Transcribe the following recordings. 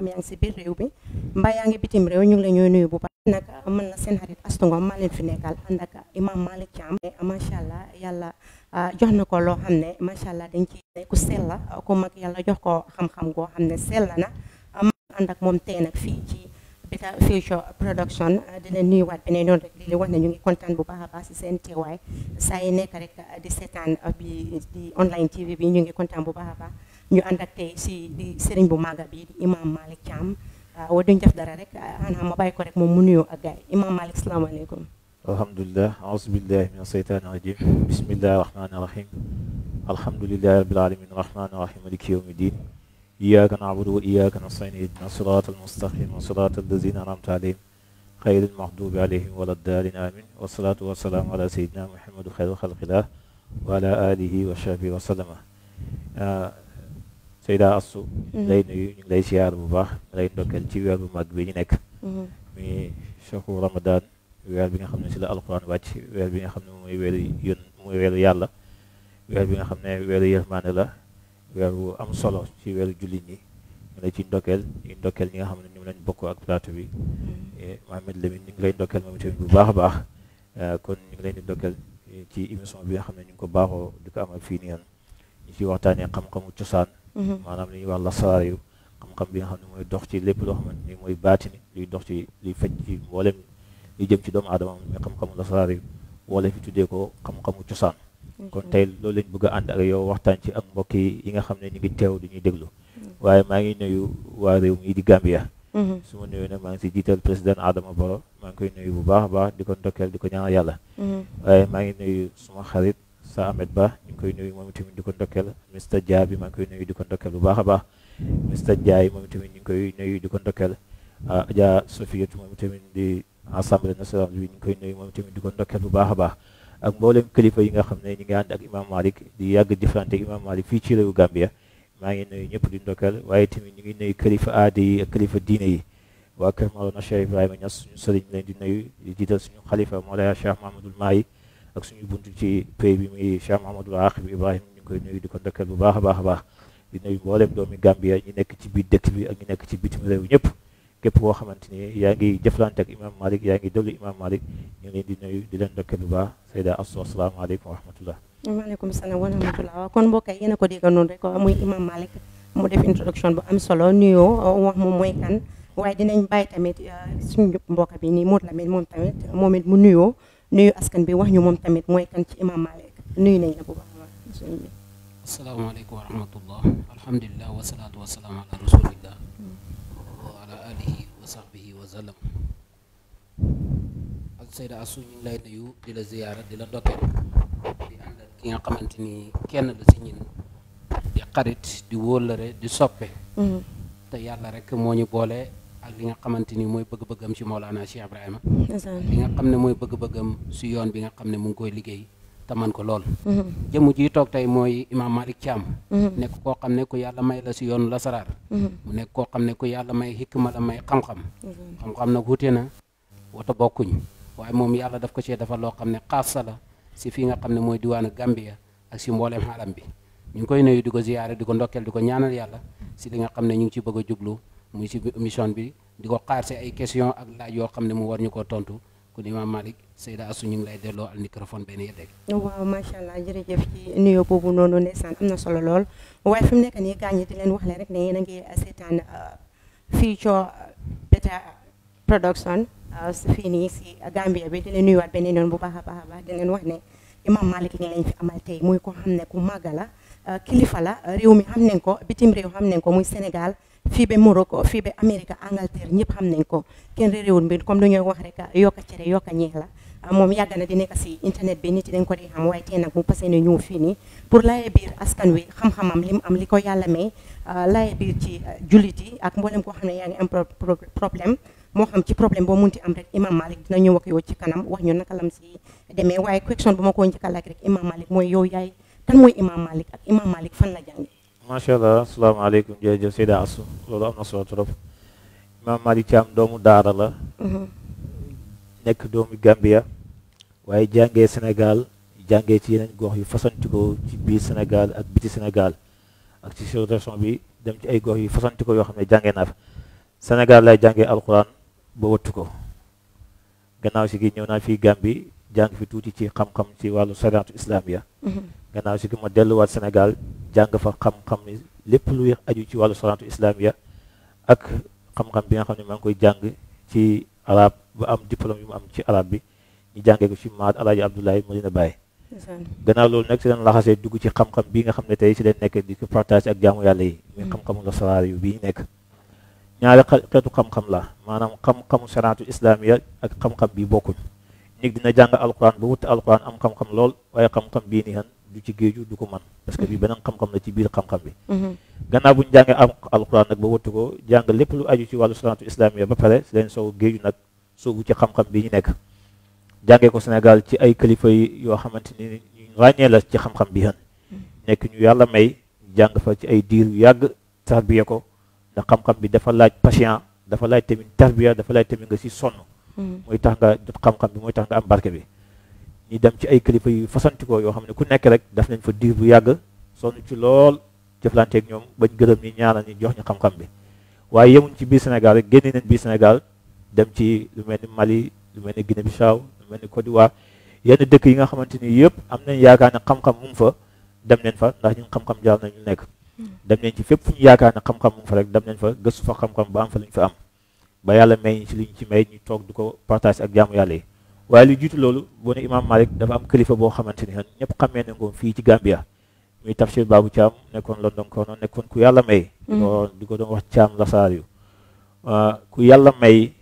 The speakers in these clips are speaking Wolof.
yaa ngi si biir réew bi mbaa yaa ngi bitim réew ñu ngi la ñuy nuyu bu baax nag mën na seen xarit Astou Ngom maa leen fi nekkal ànd ak imam Malick Thiam macha allah yàlla jox na ko loo xam ne macha allah dañ ci ku sell la ku mag yàlla jox ko xam-xam goo xam ne sell na ànd ak moom tey nag fii ci Better Future Production di leen nuyuwaat beneen yoon rek di leen wax ne ñu ngi kontaan bu baax a baax si seen teewaay saa yi nekk rek di seetaan bi di online TV bi ñu ngi kontaan bu baax a baax ñu ànd ak tey si di sëriñ bu màgga bi di imam Malick Thiam wa duñ def dara rek xanaa ma bàyyi ko rek moom mu nuyoo ak gaay imam Malick salaamaaleykum alhamdulilah aousubillahi min asheytaani rajim bismillahi rahmaani rahim alhamdulilahi rabbil alamin rahmaani rahim maliki yawmi din iyyaka na'budu wa iyyaka nasta'in ihdina sirata almustaqim sirata allazina an'amta alayhim xayri almaxdubi alayhim wala ddaalin amin wasalaatu wasalaamu ala sayidina muhammadu xayru xalqillah wa ala alihi wa sahbihi wa sallama Seyda Astou lay nuyu ñu ngi lay siyaar bu baax lay ndokkeel ci weer bu mag bi ñu nekk mi shahru ramadan weer bi nga xam ne si la alquran wàcc weer bi nga xam ne mooy weeru yón mooy weeru yàlla weer bi nga xam ne weeru yërmaane la weer bu am solo ci weeru jullit ñi ñu lay ci ndokkeel ñu ndokkeel ñi nga xam ne ñoom lañ bokk ak plateau bi Mohamed Lamine ñu ngi lay ndokkeel moom tamit bu baax a baax kon ñu ngi leen di ndokkeel ci émission bi nga xam ne ñu ngi ko baaxoo di ko amal fii nii yoon ñu ci waxtaanee xam-xamu cosaan maanaam li ñuy wax lasaraar yu xam-xam bi nga xam ne mooy dox ci lépp loo xamante ni mooy baatini luy dox ci luy faj ci mboolem li jëm ci doomu aadama mooy xam-xamu lasaraar yu wala fi tuddee ko xam-xamu cosaan kon tey loolu lañ bëgg a ànd ak yow waxtaan ci ak mbokk yi nga xam ne ñu ngi teew du ñuy déglu waaye maa ngi nuyu waa réew mi di Gambia su ma nuyu nag maa ngi si jiital président Adama Barrow maa ngi koy nuyu bu baax a baax di ko ndokkeel di ko ñaanal yàlla waaye maa ngi nuyu suma xarit sa Ahmed Ba ñu ngi koy nuyu moom tamit di ko ndokkeel Mr Dia bi maa ngi koy nuyu di ko ndokkeel bu baax a baax Mr Ndiaye moom tamit ñu ngi koy nuyu di ko ndokkeel Adja Sofiatou moom tamit di assemblée nationale bi ñu ngi koy nuyu moom tamit di ko ndokkeel bu baax a baax ak mboolem kilifa yi nga xam ne ñu ngi ànd ak imam Malick di yàgg jëflante ak imam Malick fii ci réewu Gambia maa ngi nuyu ñëpp di ndokkeel waaye tamit ñu ngi nuyu kilifa aada yi ak kilifa diine yi waa kër Mawlana Cheikh Ibrahima Niass suñu sëriñ leen di nuyu di jiital suñu xalifa Mawlaya Cheikh Mahamadul Mahi ak suñu buntu ci pays bi muy Cheikh Mahamadul Aqib Ibrahima ñu ngi koy nuyu di ko ndokkeel bu baax a baax a baax di nuyu mboolem doomi Gambia ñi nekk ci biir dëkk bi ak ñi nekk ci bitim réew ñëpp képp koo xamante ni yaa ngi jëflante ak imam Malick yaa ngi déglu imam Malick ñu ngi leen di nuyu di leen ndokkeel bu baax Seyda Astou asalaamaaleykum wa rahmatullah waaleykum salaam wa rahmatullah waaw kon mbokk yi yéen a ko dégg noonu rek muy imam Malick mu def introduction bu am solo nuyoo wax moom mooy kan waaye dinañ bàyyi tamit suñu mbokk bi nii Modou Lamine moom tamit moom it mu nuyoo nuyu askan bi wax ñu moom tamit mooy kan ci imam Malick nuyu nañ la bu baax a baax asalaamaaleykum wa rahmatullah alhamdulilah wasalaatu wasalaam ala rasulillah wa ala alihi wa sahbihi wa sallam ak Seyda Astou ñu ngi lay nuyu di la ziyaara di la ndokkeel di ànd ak ki nga xamante ni kenn la si ñin di xarit di wóllëre di soppe te yàlla rek moo ñu boole ak li nga xamante ni mooy bëgg-bëggam ci Mawlana Cheikh Ibrahima li nga xam ne mooy bëgg-bëggam si yoon bi nga xam ne mu ngi koy liggéey te man ko lool jëmm ji toog tey mooy imam Malick Thiam nekk koo xam ne ku yàlla may la si yoonu lasaraar mu nekk koo xam ne ku yàlla may xikma la may xam-xam xam-xam nag wute na wata bokkuñ waaye moom yàlla daf ko cee dafa loo xam ne xaasa la si fii nga xam ne mooy diwaanu Gambia ak si mbooleem xaalam bi ñu ngi koy nuyu di ko ziyaare di ko ndokkeel di ko ñaanal yàlla si li nga xam ne ñu ngi ci bëgg a jublu muy si émission bi di ko xaar si ay question ak laaj yoo xam ne mu war ñu koo tontu kon imam Malick Seyda Astou ñu ngi lay delloo al microphone benn yeddeeg waaw macha allah jërëjëf ci nuyoo boobu noonu ndeysaan am na solo lool waaye fi mu nekk nii gaañ di leen wax le rek ne yéen a ngi seetaan Future Better Production fii nii si Gambia bi di leen nuyuwaat beneen yoon bu baax a baax a baax di leen wax ne imam Malick ngi leen fi amal tey muy ko xam ne ku màgga la kilifa la réew mi xam nañ ko bitim réew xam nañ ko muy Sénégal fii ba Morocco fii ba Amérique Angleterre ñëpp xam nañ ko kenn réewul mbir comme du ñuy wax rek yokka cere yokka ñeex la moom yàgg na di nekk si internet bi nit yi dañ ko di xam waaye tey nag mu passé ne ñëw fii nii pour laye biir askan wi xam-xamam li mu am li ko yàlla may laye biir ci jullit yi ak mboolem koo xam ne yaa ngi am problème moo xam ci problème boo munti am rek imam Malick dina ñëw ak yow ci kanam wax ñu naka lam si demee waaye question bu ma ko njëkk a laaj rek imam Malick mooy yow yaay kan mooy imam Malick ak imam Malick fan la jànge macha allah asalaamaaleykum jërëjëf Seyda Astou loolu am na solo trop imam Malick Thiam doomu daara la nekk doomu Gambia waaye jàngee Sénégal jàngee ci yeneen gox yu fasantikoo ci biir Sénégal ak biti Sénégal ak ci sous-région bi dem ci ay gox yu fasantikoo yoo xam ne jàngee naa fa Sénégal lay jàngee alquran ba wattu ko gannaaw si gi ñëw naa fii Gambie jàng fi tuuti ci xam-xam ci wàllu sariatu islamiya gannaaw si gi ma delluwaat Sénégal jàng fa xam-xam ni lépp luy aju ci wàllu sariatu islamiya ak xam-xam bi nga xam ne maa ngi koy jàng ci arab ba am diplôme yu mu am ci arab bi ñu jàngee ko ci maat alaaji Abdoulaye Medina Baye gannaaw loolu nag si leen laxasee dugg ci xam-xam bi nga xam ne tey si leen nekk di ko partage ak jaamu yàlla yi muy xam-xamu la saraar yu bii nekk ñaari xeetu xam-xam la maanaam xam-xamu sariatu islamiya ak xam-xam bi bokkuñ nit dina jàng alquran ba wuti alquran am xam-xam lool waaye xam-xam bii nii han du ci géeju du ko man parce que bi beneen xam-xam la ci biir xam-xam bi gannaaw bu ñu jàngee am alquran nag ba wuti ko jàng lépp lu aju ci wàllu sariatu islamiya ba pare si leen soo géeju nag soobu ci xam-xam bi ñu nekk jàngee ko Sénégal ci ay kilifa yi yoo xamante ni ñu ràññee la ci xam-xam bi han nekk ñu yàlla may jàng fa ci ay diir yu yàgg tarbiya ko ndax xam-xam bi dafa laaj patient dafa laaj tamit tarbiya dafa laaj tamit nga si sonn mooy tax nga jot xam-xam bi mooy tax nga am barke bi ñu dem ci ay kilifa yu fasantikoo yoo xam ne ku nekk rek daf nañ fa diir bu yàgg sonn ci lool jëflanteeg ñoom bañ gërëm ñi ñaanal ñi jox ñu xam-xam bi waaye yemuñ ci biir Sénégal rek génne nañ biir Sénégal dem ci lu mel ni Mali lu mel ni Guinée Bissau lu mel ni Côte d'Ivoire yenn dëkk yi nga xamante ni yëpp am nañ yaakaar ne xam-xam mu ngi fa dem nañ fa ndax ñun xam-xam jaar nañ ñu nekk dem nañ ci fépp fu ñu yaakaar ne xam-xam mu ngi fa rek dem nañ fa gëstu fa xam-xam ba am fa lu ñu fa am ba yàlla may ñu ci li ñu ci may ñu toog du ko partage ak jaamu yàlla yi waaye lu jiitu loolu boo ne Imam Malik dafa am kilifa boo xamante ni ñëpp xamee ne ko fii ci Gambia muy Tafsir Babou Thiam nekkoon London kono nekkoon ku yàlla may di ko doon wax Thiam Lasaar yu ku yàlla may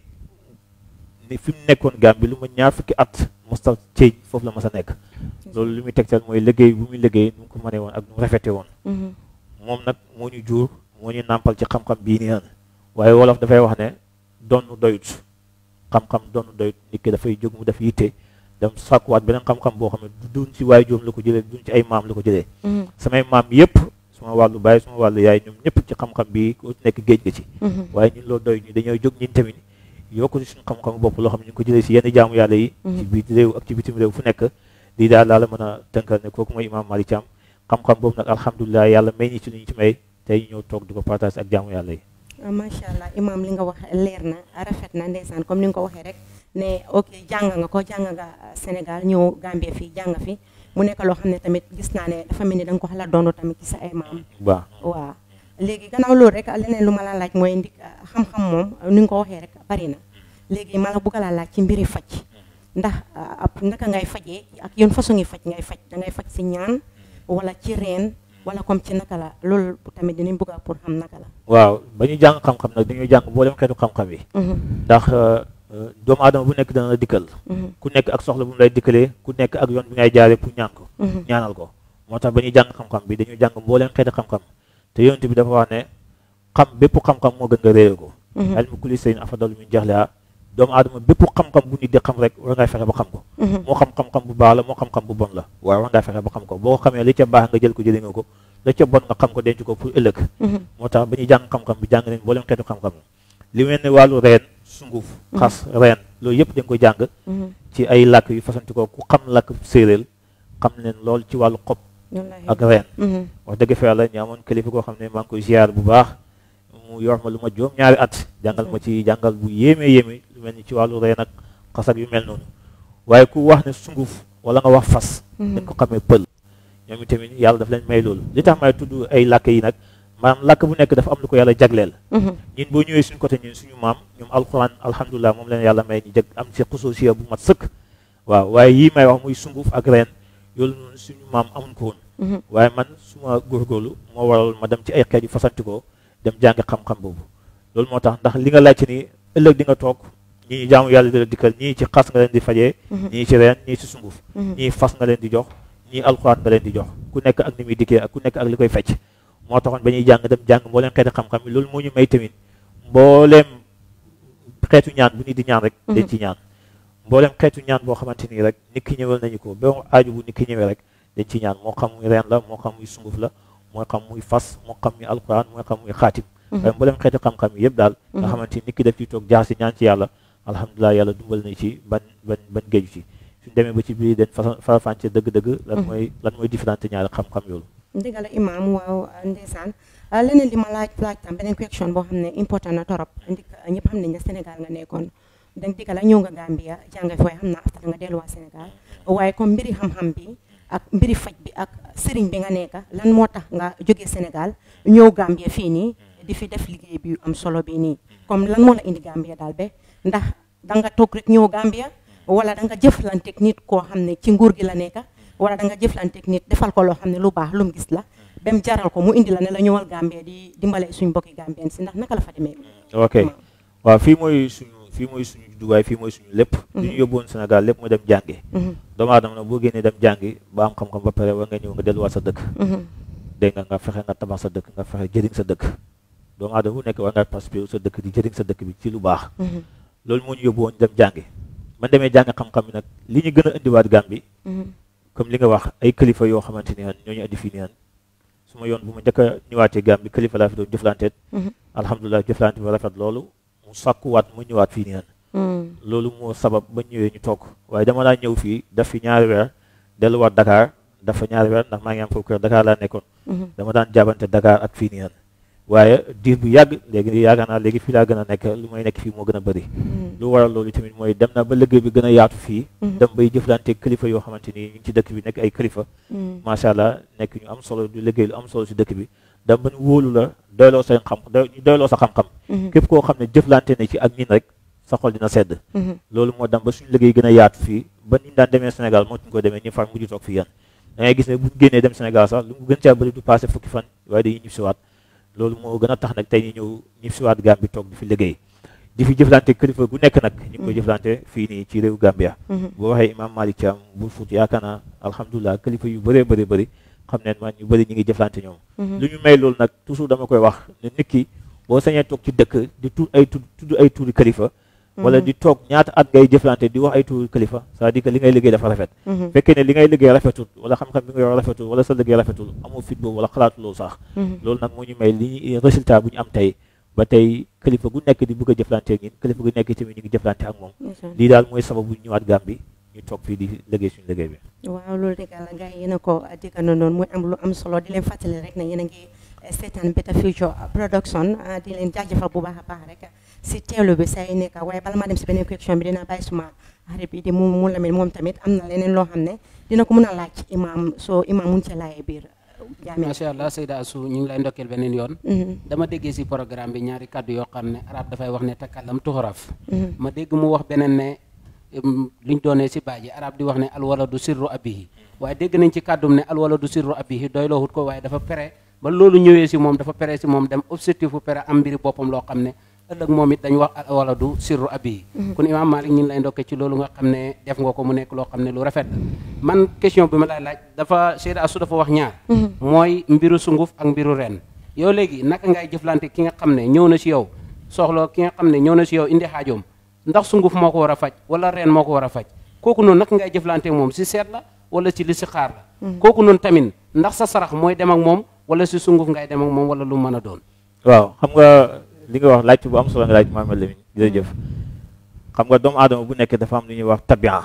ni fi mu nekkoon Gambie lu ma ñaar fukki at mosta ceeñ foofu la mas a nekk loolu li muy tegtal mooy liggéey bu muy liggéey nu mu ko mënee woon ak nu mu rafete woon moom nag moo ñu jur moo ñu nàmpal ci xam-xam bii nii waaye wolof dafay wax ne donn doyut xam-xam donn doyut nit ki dafay jóg mu def yitte dem sàkkuwaat beneen xam-xam boo xam ne du duñ ci waaye joom la ko jëlee duñ ci ay maam la ko jëlee samay maam yëpp suma wàllu baay suma wàllu yaay ñoom ñëpp ci xam-xam bi ku nekk géej ga ci waaye ñun loolu doy ñu dañoo jóg ñun tamit yokku ci suñu xam-xam bopp loo xam ne ñu ngi ko jëlee si yenn jaamu yàlla yi ci biir réew ak ci bitim réew fu nekk lii daal laa la mën a tënkal ne kooku mooy Imam Malick Thiam xam-xam boobu nag alhamdulilah yàlla may ñi ci lu ñu ci may tey ñëw toog di ko partage ak jaamu yàlla yi macha allah imam li nga wax leer na rafet na ndeysaan comme ni nga ko waxee rek ne ok jàng nga ko jàng nga Sénégal ñëw Gambie fii jàng fi mu nekk loo xam ne tamit gis naa ne dafa mel ni da nga ko xala doon tamit ci sa ay maam waaw waaw léegi gannaaw loolu rek leneen lu ma la laaj mooy ndi xam-xam moom ni nga ko waxee rek bari na léegi ma la bugg laa laaj ci mbiri faj ndax ab naka ngay fajee ak yoon façon ngi faj ngay faj da ngay faj si ñaan wala ci reen wala comme ci naka la loolu tamit dinañ bëgg a pour xam naka la waaw ba ñu jàng xam-xam nag dañuy jàng mboolem xeetu xam-xam yi ndax doomu aadama bu nekk dana la dikkal ku nekk ak soxla bu mu lay dikkalee ku nekk ak yoon bi ngay jaaree pour ñaan ko ñaanal ko moo tax ba ñuy jàng xam-xam bi dañuy jàng mbooleem xeetu xam-xam te yonent bi dafa wax ne xam bépp xam-xam moo gën nga réere ko ilmu kulli shay'in afdalu min jahliha doomu aadama bépp xam-xam bu nit di xam rek war ngay fexe ba xam ko moo xam xam-xam bu baax la moo xam-xam bu bon la waaye war ngaa fexe ba xam ko boo ko xamee li ca baax nga jël ko jëlee nga ko la ca bon nga xam ko denc ko pour ëllëg moo tax ba ñuy jàng xam-xam bi jàng nañ mboolem xeetu xam-xam li mel ne wàllu reen sunguf xas reen loolu yëpp dañ koy jàng ci ay làkk yu fasanti ko ku xam làkk séeréer xam leen lool ci wàllu xob ak reen wax dëgg fa yàlla ñu amoon kilifa koo xam ne maa ngi koy ziar bu baax mu yor ma lu ma juróom ñaari at jàngal ma ci jàngal bu yéeme yéeme lu mel ni ci wàllu reen ak xas ak yu mel noonu waaye ku wax ne sunguf wala nga wax fas dañ ko xamee pël ñoom itamit yàlla daf leen may loolu li tax may tudd ay làkk yi nag maanaam làkk bu nekk dafa am lu ko yàlla jagleel ñun boo ñëwee suñu côté ñun suñu maam ñoom alquran alhamdulilah moom leen yàlla may ñu jag am ci xusuusiya bu mat sëkk waaw waaye yii may wax muy sunguf ak reen yoolu noonu suñu maam amuñ ko woon waaye man suma góorgóorlu moo waral ma dem ci ay xeet yu fasantikoo dem jàngi xam-xam boobu loolu moo tax ndax li nga laajte ni ëllëg di nga toog ñii jaamu yàlla di la dikkal ñii ci xas nga leen di fajee ñii ci reen ñii ci sunguf ñii fas nga leen di jox ñii alxuraan nga leen di jox ku nekk ak ni muy dikkee ak ku nekk ak li koy fecc moo taxoon ba ñuy jàng dem jàng mbooleem xeeti xam-xam yi loolu moo ñu may tamit mbooleem xeetu ñaan bu nit di ñaan rek dañ ci ñaan mbooleem xeetu ñaan boo xamante nii rek nit ki ñëwal nañu ko ba aaju bu nit ki ñëwee rek dañ ci ñaan moo xam muy reen la moo xam muy sunguf la moo xam muy fas moo xam muy alxuraan moo xam muy xaatim waaye mbooleem xeeti xam-xam yi yëpp daal nga xamante ni nit ki def ci toog jaar si ñaan ci yàlla alhamdulilah yàlla dumbal na ci ban ban ban géeju ci suñ demee ba ci biir dañ farafànce dëgg-dëgg lan mooy lan mooy différente ñaari xam-xam yoolu dëgg la imaam waaw ndeysaan leneen li ma laaj laaj tam beneen question boo xam ne important na torop ndik ñëpp xam nañ ne Sénégal nga nekkoon danga digga la ñëw nga Gambia jàng fooy xam naa after nga delluwaat Sénégal waaye comme mbiri xam-xam bi ak mbiri faj bi ak sëriñ bi nga nekka lan moo tax nga jógee Sénégal ñëw Gambia fii nii di fi def liggéey bi am solo bi nii comme lan moo la indi Gambia daal be ndax danga toog rek ñëw Gambia wala danga jëflanteeg nit koo xam ne ci nguur gi la nekka wala danga jëflanteeg nit defal ko loo xam ne lu baax lu mu gis la ba mu jaral ko mu indi la ne la ñëwal Gambia di dimbale suñu mbokki Gambien si ndax naka la fa demee. ok waaw fii mooy suñu fii mooy suñu duwaay fii mooy suñu lépp. li ñu yóbbuwoon Sénégal lépp mooy dem jàngi. doomu aadama nag boo génnee dem jàngi ba am xam-xam ba pare war nga ñëw nga delluwaat sa dëkk. dégg nga nga fexe nga tabax sa dëkk nga fexe jëriñ sa dëkk. doomu aadama bu nekk war nga participer sa dëkk di jëriñ sa dëkk bi ci lu baax. loolu moo ñu yóbbuwoon dem jàngi. man demee jàng xam-xam bi nag li ñu gën a indiwaat Gàmbi comme li nga wax ay kilifa yoo xamante ni ñoo ñu indi fii nii su ma yoon bu ma njëkk a ñëwaatee Gàmbi kilifa laa fi doon jëflanteet alhamdulilah jëflante bi rafet loolu mu sàkkuwaat mu ñëwaat fii nii loolu moo sabab ba ñëwee ñu toog waaye dama laa ñëw fii daf fi ñaari weer delluwaat Dakar dafa ñaari weer ndax maa ngi am foofu kër Dakar laa nekkoon dama daan jaabante Dakar ak fii nii waaye diir bu yàgg léegi yaakaar naa léegi fii laa gën a nekk lu may nekk fii moo gën a bëri lu waral loolu tamit mooy dem na ba liggéey bi gën a yaatu fii dem bay jëflante kilifa yoo xamante ni ñu ngi ci dëkk bi nekk ay kilifa macha allah nekk ñu am solo du liggéey lu am solo si dëkk bi dem ba ñu wóolu la doyloo sa xam doyloo sa xam-xam képp koo xam ne jëflante na ci ak ñin rek sa xol dina sedd loolu moo dem ba suñu liggéey gën a yaatu fii ba niñ daan demee Sénégal moo tuñ ko demee ñu far mujj toog fii yan da ngay gis ne buñ génnee dem Sénégal sax lu mu gën caa bëri du passé fukki fan waaye dañuy ñib siwaat loolu moo gën a tax nag tey ñu ñëw ñib siwaat Gambie toog di fi liggéey di fi jëflante kilifa gu nekk nag ñu ngi koy jëflante fii nii ci réew Gambia boo waxee imam Malick Thiam bu Fuuta yaakaar naa alhamdulilah kilifa yu bëree bëri bëri xam ne man ñu bëri ñu ngi jëflante ñoom lu ñu may loolu nag toujours dama koy wax ne nit ki boo sañee toog ci dëkk di tudd ay tudd tudd ay tuuri kilifa wala di toog ñaata at ngay jëflante di wax ay tuuri kilifa c'est-à-dire que li ngay liggéey dafa rafet fekkee ne li ngay liggéey rafetul wala xam-xam bi nga yor rafetul wala sa liggéey rafetul amoo fit boobu wala xalaatu loolu sax loolu nag moo ñu may li résultat bu ñu am tey ba tey kilifa gu nekk di bëgg a jëflante ak ñun kilifa gu nekk tamit ñu ngi jëflante ak moom lii daal mooy sababu ñu ñëwaat Gàmbi ñu toog fii di liggéey suñu liggéey bi waaw loolu dëgg la gars yi yéen a ko déggandoo noonu mooy am lu am solo di leen fàttali rek ne yéen a ngi seetaan Better Future Production di leen jaajëfal bu baax a baax rek si teewlu bi say nekk waaye bala maa dem si beneen question bi dina bàyyi suma xarit bi di mu mu lamit moom tamit am na leneen loo xam ne dina ko mën a laaj imaam soo imaam mun ci laayee biir macha allah Seyda Assou ñu ngi lay ndokkeel beneen yoon dama déggee si programme bi ñaari kàddu yoo xam ne arab dafay wax ne takallam tuxaraf ma dégg mu wax beneen ne liñ doonee si baaji arab di wax ne alwaladu sirru abihi waaye dégg nañ ci kàddum ne alwaladu sirru abihi doy loo hut ko waaye dafa pere ba loolu ñëwee si moom dafa pere si moom dem objectif bu pere am mbiri boppam loo xam ne ëllëg moom it dañ wax alwaladu sirru abihi kon imaam Malik ñu ngi lay ndokkee ci loolu nga xam ne def nga ko mu nekk loo xam ne lu rafet la man question bi ma lay laaj dafa Seyda Assou dafa wax ñaar mooy mbiru sunguf ak mbiru ren yow léegi naka ngay jëflante ki nga xam ne ñëw na si yow soxla ki nga xam ne ñëw na si yow indi xaajoom ndax sunguf moo ko war a faj wala reen moo ko war a faj kooku noonu naka ngay jëflante moom si seet la wala ci li si xaar la kooku noonu tamit ndax sa sarax mooy dem ak moom wala si sunguf ngay dem ak moom wala lu mën a doon waaw xam nga li nga wax laajte bu am solo nga laaj Mamadou Lamine jërëjëf xam nga doomu aadama bu nekk dafa am lu ñuy wax tabian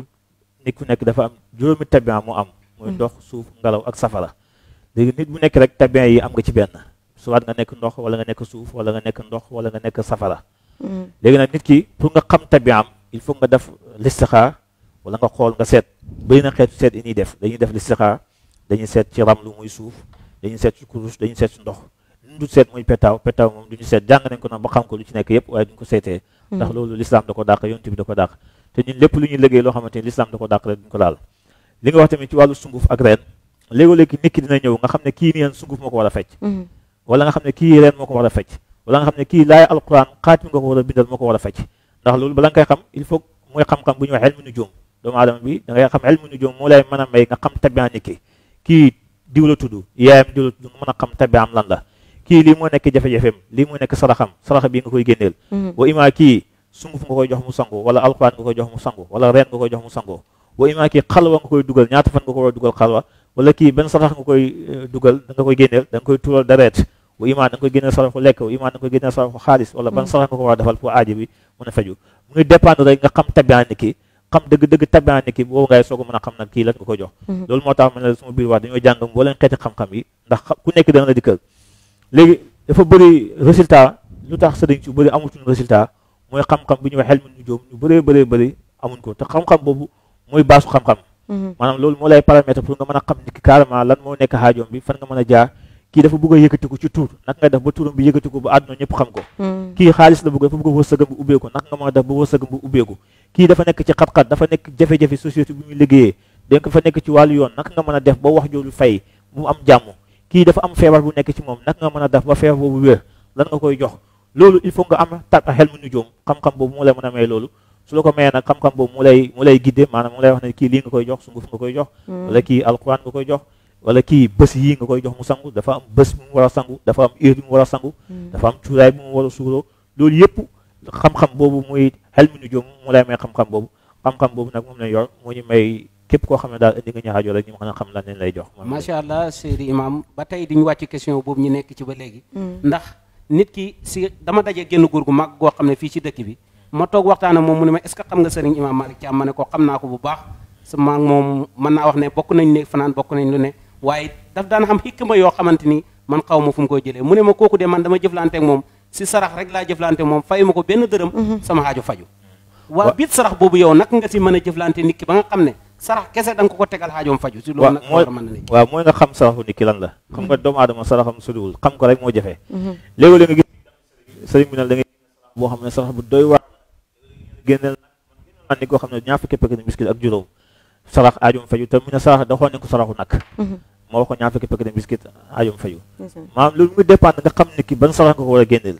nit ku nekk dafa am juróomi tabian mu am muy ndox suuf ngelaw ak safara léegi nit bu nekk rek tabian yi am nga ci benn soit nga nekk ndox wala nga nekk suuf wala nga nekk ndox wala nga nekk safara léegi nag nit ki pour nga xam tabiam il faut nga def listixaar wala nga xool nga seet bëri na xeetu seet yi ñuy def dañuy def listixaar dañuy seet ci ramlu muy suuf dañuy seet ci kurus dañuy seet ci ndox lu du seet muy petaaw petaaw moom du ñu seet jàng nañ ko nag ba xam ko lu ci nekk yëpp waaye duñ ko seetee ndax loolu l'islam da ko dàq yonent bi da ko dàq te ñun lépp lu ñuy liggéey loo xamante ni l'islam da ko dàq rek duñ ko laal li nga wax tamit ci wàllu sunguf ak reen léegi-léegi nit ki dina ñëw nga xam ne kii nii sunguf moo ko war a fecc wala nga xam ne kii reen moo ko war a fecc wala nga xam ne kii laay alquran xaatim nga ko war a bindal moo ko war a fecc ndax loolu bala nga koy xam il faut mooy xam-xam bu ñuy wax ilmu nujum doomu aadama bi da ngay xam ilmu nujum moo lay mën a may nga xam tabian nit ki kii diw la tudd yaayam diw la tudd nga mën a xam tabiam lan la kii lii moo nekk jafe-jafeem lii moo nekk saraxam saraxa bii nga koy génneel wa ima kii sunguf nga koy jox mu sango wala alquran nga koy jox mu sango wala reen nga koy jox mu sango wa ima kii xalwa nga koy dugal ñaata fan nga ko war a dugal xalwa wala kii benn sarax nga koy dugal da nga koy génneel da nga koy tuural dareet wa ima da nga koy génneel saraxu lekk wa ima da nga koy génneel saraxu xaalis wala ban sarax nga ko war a defal pour aaji bi mën a faju mu ngi dépendre rek nga xam tabian ni ki xam dëgg-dëgg tabian ni ki boobu ngay soog a mën a xam nag kii lan nga ko jox loolu moo tax ma ne la suma biir wax dañoo jàng mbooleen xeeti xam-xam yi ndax ku nekk dana la dikkal léegi dafa bëri résultat lu tax sëriñ su bëri amutuñ résultat mooy xam-xam bi ñuy wax xel mi nu joom ñu bëree bëree bëri amuñ ko te xam-xam boobu mooy baasu xam-xam maanaam loolu moo lay paramètre pour nga mën a xam nit ki carrément lan moo nekk xaajoom bi fan nga mën a jaar kii dafa bëgg a yëkkatiku ci tuur naka nga def ba tuuram bi yëkkatiku ba àdduna ñëpp xam ko kii xaalis la bëgg dafa bëgg a wërsëgam bu ubbeeku naka nga mën a def ba wërsëgam bu ubbeeku kii dafa nekk ci xat-xat dafa nekk jafe-jafe société bi muy liggéeyee donc dafa nekk ci wàllu yoon naka nga mën a def ba wax jooju fay mu am jàmm kii dafa am feebar bu nekk ci moom naka nga mën a def ba feebar boobu wér lan nga koy jox loolu il faut nga am ta xel mu nu joom xam-xam boobu moo lay mën a may loolu su la ko mayee nag xam-xam boobu mu lay mu lay guidé maanaam mu lay wax ne kii lii nga koy jox sunguf nga koy jox wala kii alquran nga koy jox wala kii bés yii nga koy jox mu sangu dafa am bés bu mu war a sangu dafa am heure bi mu war a sangu dafa am cuuraay bi mu war a suuroo loolu yëpp xam-xam boobu muy xel mi nu joom mu lay may xam-xam boobu xam-xam boobu nag moom lañ yor moo ñu may képp koo xam ne daal indi nga ñaaxaajoo rek ñu mën a xam lan leen lay jox macha allah Seydi Imam ba tey diñu wàcc question boobu ñu nekk ci ba léegi ndax nit ki si dama daje génn góor gu mag goo xam ne fii ci dëkk bi ma toog waxtaan ak moom mu ne ma est ce que xam nga sëriñ Imam Malick Thiam ma ne ko xam naa ko bu baax sa maag moom mën naa wax ne bokk nañ ne fanaan bokk nañ lu ne waaye daf daan xam xikma yoo xamante ni man xaw ma fu mu koy jëlee mu ne ma kooku de man dama jëflante ak moom si sarax rek laa jëflante moom fayu ma ko benn dërëm sama xaaju faju waa biit sarax boobu yow nag nga si mën a jëflante nit ki ba nga xam ne sarax kese da nga ko ko tegal xaajoom faju si loolu nag war a mën na ne waaw mooy nga xam saraxu nit ki lan la xam nga doomu aadama saraxam soriwul xam ko rek moo jafe léegi-léeg nga gis sëriñ bi nag da ngay boo xam ne sarax bu doy waar génneel nag ni koo xam ne ñaar fukki pekk ni miskit ak juróom sarax aajoom faju te mu ne sarax da xool ne ko saraxu nag moo wax ko ñaar fukki pekk ni miskit aajoom faju maanaam loolu mu dépendre nga xam nit ki ban sarax nga ko war a génneel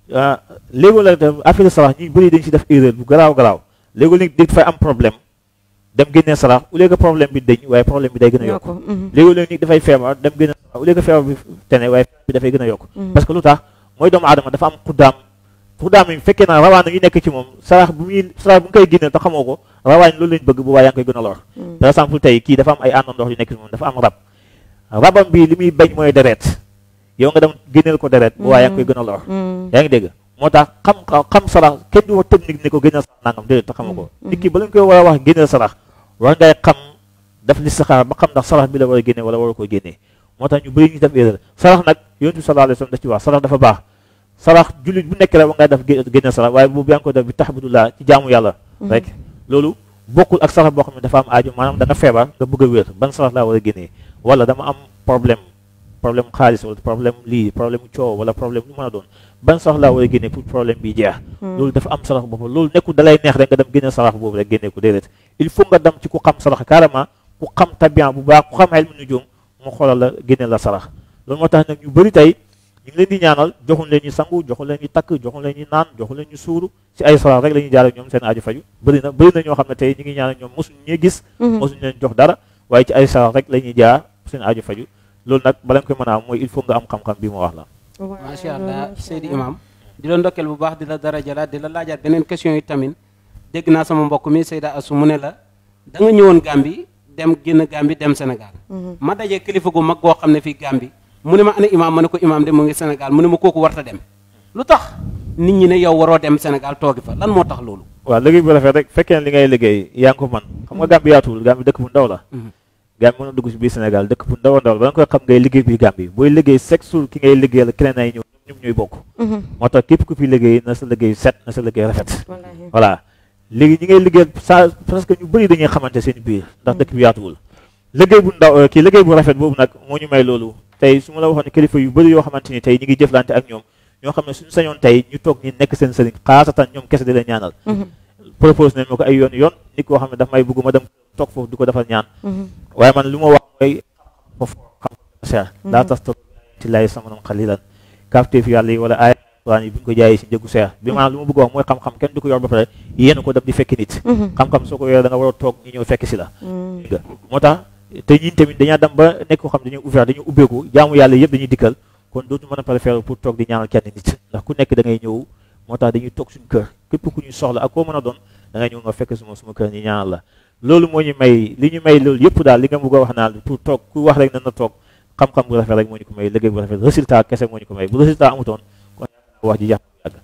léegi-léeg def affaire sarax ñi bëri dañ si def erreur bu garaaw garaaw léegi-léeg nit dafay am problème dem génnee sarax au lieu que problème bi dañ waaye problème bi day gën a yokk léegi-léeg nit dafay feebar dem génnee sarax au lieu que feebar bi tene waaye feebar bi dafay gën a yokk parce que lu tax mooy doomu aadama dafa am xuddaam xuddaam yi fekkee naa rawaan yi nekk ci moom sarax bu muy sarax bu nga koy génneel te xamoo ko rawaan loolu lañ bëgg bu waa yaa ngi koy gën a lor par exemple tey kii dafa am ay àndandox yu nekk ci moom dafa am rab rabam bi li muy bañ mooy deret yow nga dem génneel ko deret bu waa yaa ngi koy gën a lor yaa ngi dégg moo tax xam xam sarax kenn du wax technique ne ko génneel sarax nangam déedéet te xamoo ko nit ki ba lañ koy war a wax génneel sarax war ngay xam daf li saxaar ba xam ndax sarax bi la war a génne wala war a ko génnee moo tax ñu bëri ñu def erreur sarax nag yonent bi sallallahu alayhi wasallam daf ci wax sarax dafa baax sarax jullit bu nekk rek war ngay def génne sarax waaye boobu yaa ngi ko def bi tahbudullah ci jaamu yàlla rek loolu bokkul ak sarax boo xam ne dafa am aajo maanaam da nga feebar nga bëgg a wér ban sarax laa war a génnee wala dama am problème problème xaalis wala problème lii problème coow wala problème lu mën a doon ban sarax laa war a génne pour problème bi jeex loolu dafa am sarax boobu loolu nekkul dalay neex rek nga dem génne sarax boobu rek génne ko déedéet il faut nga dem ci ku xam sarax carrément ku xam tabian bu baax ku xam xel mu nu joom mu xoolal la génne la sarax loolu moo tax nag ñu bëri tey ñu ngi leen di ñaanal joxuñ leen ñu sangu joxuñ leen ñu takk joxuñ leen ñu naan joxuñ leen ñu suuru ci ay sarax rek la ñuy jaare ñoom seen aju faju bëri na bëri na ñoo xam ne tey ñu ngi ñaanal ñoom mosuñ ñee gis mosuñ leen jox dara waaye ci ay sarax rek la ñuy jaar seen aju faju loolu nag bala nga koy mën a am mooy il faut nga am xam-xam bi ma wax la macha allah Seydi Imam di la ndokkeel bu baax di la dara jalaat di la laajaat beneen question yi tamit dégg naa sama mbokk mi Seyda Assou mu ne la da nga ñëwoon Gambie dem génn Gambie dem Sénégal ma dajee kilifa gu mag goo xam ne fii Gambie mu ne ma ana imaam ma ne ko imaam de mu ngi Sénégal mu ne ma kooku warta dem lu tax nit ñi ne yow waroo dem Sénégal toogi fa lan moo tax loolu waaw liggéey bu rafet rek fekkee ne li ngay liggéey yaa ngi ko man xam nga Gambie yaatuwul Gambie dëkk bu ndaw la Gambie mën na dugg si biir Sénégal dëkk bu ndaw a ndaw la ba nga koy xam ngay liggéey biir Gambie booy liggéey chaque jour ki ngay liggéeyal keneen ay ñëw ñoom ñooy bokk moo tax képp ku fi liggéey na sa liggéey set na sa liggéey rafet voilà léegi ñi ngay liggéeyal sa parce que ñu bëri dañuy xamante seen biir ndax dëkk bi yaatuwul liggéey bu ndaw kii liggéey bu rafet boobu nag moo ñu may loolu tey su ma la waxoon ne kilifa yu bëri yoo xamante ni tey ñi ngi jëflante ak ñoom ñoo xam ne suñu sañoon tey ñu toog ñi nekk seen sëriñ xaasatan ñoom kese di leen ñaanal propose nañ ma ko ay yoon yoon nit koo xam ne daf may bëgg ma dem toog foofu di ko defal ñaan waaye man lu ma wax mooy foofu xam cher daa tas toog ci lay samanon xalilan kaafteef yàlla yi wala ay alquran yi bu ñu ko jaayee si njëgu seer bi maanaam lu ma bëgg wax mooy xam-xam kenn du ko yor ba pare yéen ko dem di fekki nit xam-xam soo ko yoree da nga war a toog ñu ñëw fekk si la nga moo tax te ñun tamit dañaa dem ba nekk ko xam dañuy ouvert dañuy ubbeeku jaamu yàlla yëpp dañuy dikkal kon dootu mën a préférer pour toog di ñaanal kenn nit ndax ku nekk da ngay ñëw moo tax dañuy toog suñu kër képp ku ñu soxla ak koo mën a doon da ngay ñëw nga fekk suma suma kër ñi ñaanal la loolu moo ñu may li ñu may loolu yëpp daal li nga bëgg a wax naa pour toog ku wax rek na na toog xam-xam bu rafet rek moo ñu ko may liggéey bu rafet résultat kese moo ñu ko may bu résultat amutoon kon wax ji yàq yàgg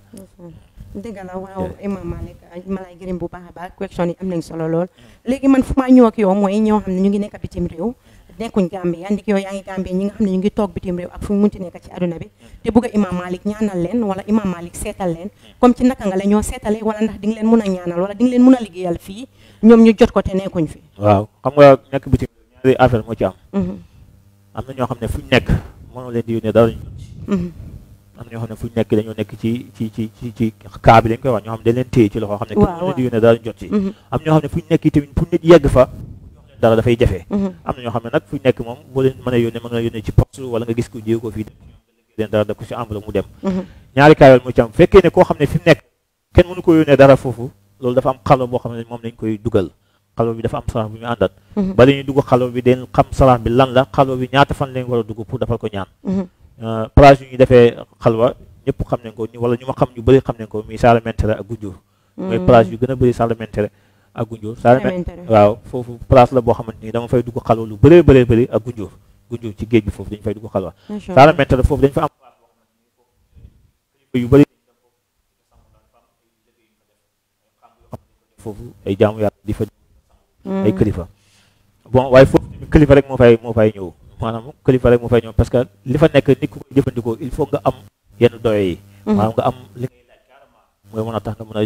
dëgg la waaw Imam Malick ma lay gërëm bu baax a baax question yi am nañ solo lool léegi man fu ma ñëw ak yow mooy ñoo xam ne ñu ngi nekk bitim réew nekkuñ Gambia ndik yow yaa ngi Gambia ñi nga xam ne ñu ngi toog bitim réew ak fu mu munti nekk ci aduna bi te bëgg a Imam Malik ñaanal leen wala Imam Malik seetal leen comme ci naka nga la ñoo seetale wala ndax di nga leen mun a ñaanal wala di nga leen mun a liggéeyal fii ñoom ñu jot ko te nekkuñ fi waaw xam nga nekk bitim ñaari affaire moo ci am am na ñoo xam ne fu ñu nekk mënoo leen di yónnee dara ñu jot ci am na ñoo xam ne fu ñu nekk dañoo nekk ci ci ci ci ci kaa bi lañ koy wax ñoo xam ne dañ leen téye ci loxo xam ne kenn leen di yónnee dara ñu jot ci am ñoo xam ne fu ñu nekk tamit fu nit yegg fa dara dafay jafe am na ñoo xam ne nag fu ñu nekk moom boo leen mën a yónnee mën nga yónnee ci poste wala nga gis ko jéego ko fii leen dara daf ko ci enveloppe mu dem ñaari kaayol mu ci am fekkee ne koo xam ne fi mu nekk kenn mënu ko yónnee dara foofu loolu dafa am xalo boo xam ne moom lañ koy dugal xalo bi dafa am sarax bi ñu àndat ba dañuy dugg xalo bi den xam sarax bi lan la xalo bi ñaata fan lañ war a dugg pour defal ko ñaan place yu ñu defee xalwa ñëpp xam nañ ko wala ñu ma xam ñu bëri xam nañ ko muy Saalementere ak Gunjur mooy place yu gën a bëri Saalementere ak Gunjur Saalementere waaw foofu place la boo xamante ni dama fay dugg xalwa lu bëree bëree bëri ak Gunjur Gunjur ci géej bi foofu dañu fay dugg xalwa Saalementere foofu dañ fa am yu bëri foofu ay jaamu yàlla di fa ay kilifa bon waaye foofu kilifa rek moo fay moo fay ñëw maanaam kilifa rek moo fay ñëw parce que li fa nekk nit ku koy jëfandikoo il faut nga am yenn doye yi maanaam nga am li ngay laaj carrément mooy mën a tax nga mën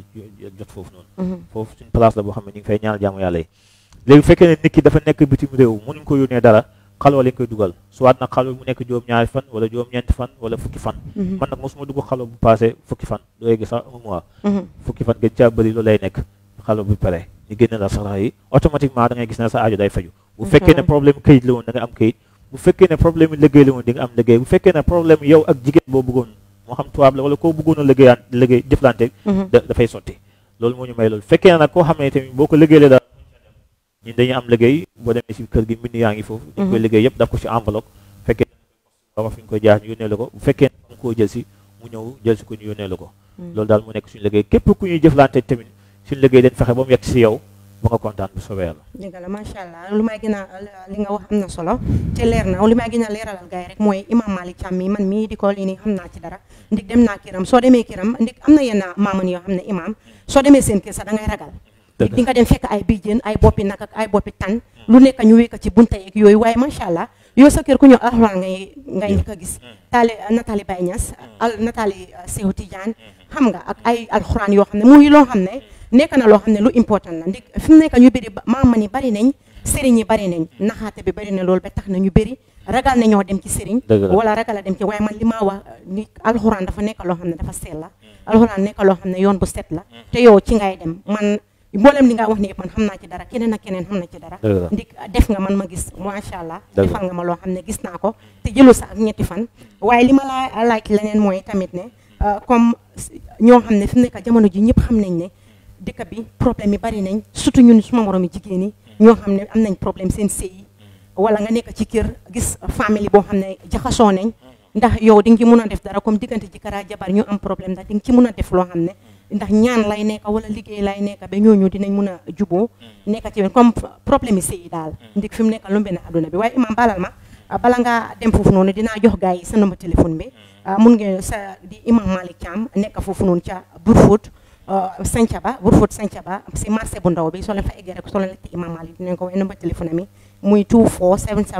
a jot foofu noonu foofu suñ place la boo xam ne ñu ngi fay ñaanal jaamu yàlla yi léegi bu fekkee ne nit ki dafa nekk bitim réew mënuñ ko yónnee dara xalwa lañ koy dugal soit nag xalwa mu nekk juróom ñaari fan wala juróom ñeenti fan wala fukki fan man nag mosuma dugg xalwa bu passé fukki fan doo yegg sax un mois fukki fan gën caa bëri loolu lay nekk xalwa bu pare ñu génne la sarax yi automatiquement da ngay gis ne sa aajo day faju bu fekkee ne problème këyit la woon da nga am këyit bu fekkee ne problème liggéey la woon di nga am liggéey bu fekkee ne problème yow ak jigéen boo bëggoon moo xam tubaab la wala koo bëggoon a liggéeyaan liggéey jëflante dafay sotti loolu moo ñu may loolu fekkee ne nag koo xam ne tamit boo ko liggéeyee daal ñun dañuy am liggéey boo demee si kër gi mbind yaa ngi foofu dañ koy liggéey yëpp daf ko si enveloppe bu fekkee wax fi ñu koy jaar ñu yónnee la ko bu fekkee ne koo jël si mu ñëw jël si ko ñu yónnee la ko loolu daal mu nekk suñu liggéey képp ku ñuy jëflante tamit suñu liggéey dañ fexe ba mu yegg si yow ba nga kontaan bu soobee yàlla dëgg la macha allah lu may gën a li nga wax am na solo te leer na li may gën a leeralal gars yi rek mooy imam Malick Thiam mi man mii di ko lii nii xam naa ci dara ndik dem naa kiram soo demee kiram ndik am na yenn maaman yoo xam ne imam soo demee seen kër sax da ngay ragal ndik di nga dem fekk ay bijjën ay boppi nag ak ay boppi tan lu nekk ñu wékk ci bunta yeeg yooyu waaye macha allah yow sa kër ku ñëw alxuraan ngay ngay njëkk a gis taali Nathalie Baye Niass al Nathalie Seydou Tidiane xam nga ak ay alxuraan yoo xam ne muy loo xam ne nekk na loo xam ne lu important la ndik fi mu nekk ñu bëri maama ni bari nañ sëriñ yi bari nañ naxaate bi bari na loolu ba tax na ñu bëri ragal na ñoo dem ci sëriñ wala ragal a dem ci waaye man li maa wax ni alxuraan dafa nekk loo xam ne dafa sell la alxuraan nekk loo xam ne yoon bu set la te yow ci ngay dem man mboolem li nga wax ni man xam naa ci dara keneen ak keneen xam na ci dara ndik def nga man ma gis macha allah defal nga ma loo xam ne gis naa ko te jëlu sa ak ñetti fan waaye li ma laa laaj leneen mooy tamit ne comme ñoo xam ne fi mu nekk jamono ji ñëpp xam nañ ne dëkk bi problème yi bari nañ surtout ñun suma moroom yi jigéen ñi ñoo xam ne am nañ problème seen sëy yi wala nga nekk ci kër gis famille boo xam ne jaxasoo nañ ndax yow di nga ci mun a def dara comme diggante jëkkër ak jabar ñu am problème ndax di nga ci mun a def loo xam ne ndax ñaan lay nekk wala liggéey lay nekk ba ñooñu dinañ mun a juboo nekk ci comme problème yi sëy yi daal ndik fi mu nekk lu benn adduna bi waaye imam balal ma bala nga dem foofu noonu dinaa jox gars yi sa numéro téléphone bi mun ngeen sa di imam Malick Thiam nekk foofu noonu ca Brufut Sancaba Brufut Sancaba si marché bu ndaw bi soo leen fa eggee rek soo leen laajte imam Malick dinañ ko wax numéro téléphone mi muy 24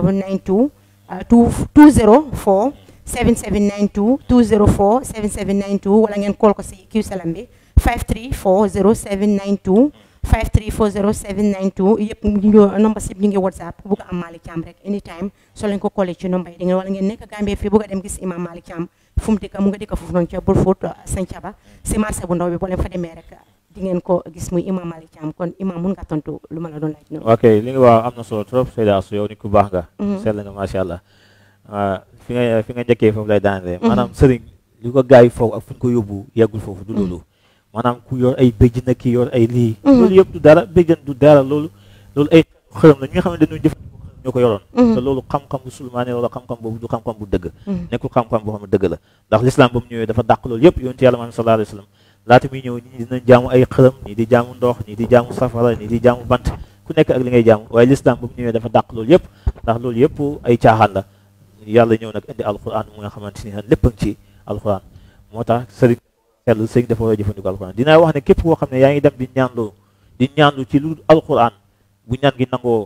7792 204 7792 204 7792 wala ngeen call ko si Q Salam bi 5340792 5340792 yëpp ñu number si ñu ngi whatsapp ku bugg a am Malick Thiam rek anytime soo leen ko collé ci number yi di ngeen wala ngeen nekk Gambie fii bugg a dem gis imam Malick Thiam fu mu dëkk mu nga dëkk foofu noonu ca Brufut Sancaba si marché bu ndaw bi boo leen fa demee rek di ngeen ko gis muy imam Malick Thiam kon imam mun nga tontu lu ma la doon laaj noonu ok li nga wax am na solo trop Seyda Astou yow nit ku baax nga sell nga macha allah fi nga fi nga njëkkee foofu lay daanee maanaam sëriñ li ko gars yi foofu ak fu ñu ko yóbbu yeggul foofu du loolu maanaam ku yor ay béjjën na kii yor ay lii loolu yëpp du dara béjjën du dara loolu loolu ay xërëm la ñi nga xam ne dañuy jëfandikoo xërëm ñoo ko yoroon te loolu xam-xam bu sulmaane wala xam-xam boobu du xam-xam bu dëgg nekkul xam-xam boo xam ne dëgg la ndax l'islam ba mu ñëwee dafa dàq loolu yëpp yonent yàlla Muhammad sallallahu alayhi wa sallam laata muy ñëw ñi dinañ jaamu ay xërëm ñii di jaamu ndox ñii di jaamu safara ñii di jaamu bant ku nekk ak li ngay jaamu waaye l'islam ba mu ñëwee dafa dàq loolu yëpp ndax loolu yëpp ay caaxaan la yàlla ñëw nag indi alquran mu nga xamante ni lépp a ngi ci alquran moo tax sëriñ sell sëriñ dafa war a jëfandikoo alquran dinaa wax ne képp koo xam ne yaa ngi dem di ñaanlu di ñaanlu ci lu alquran bu ñaan gi nangoo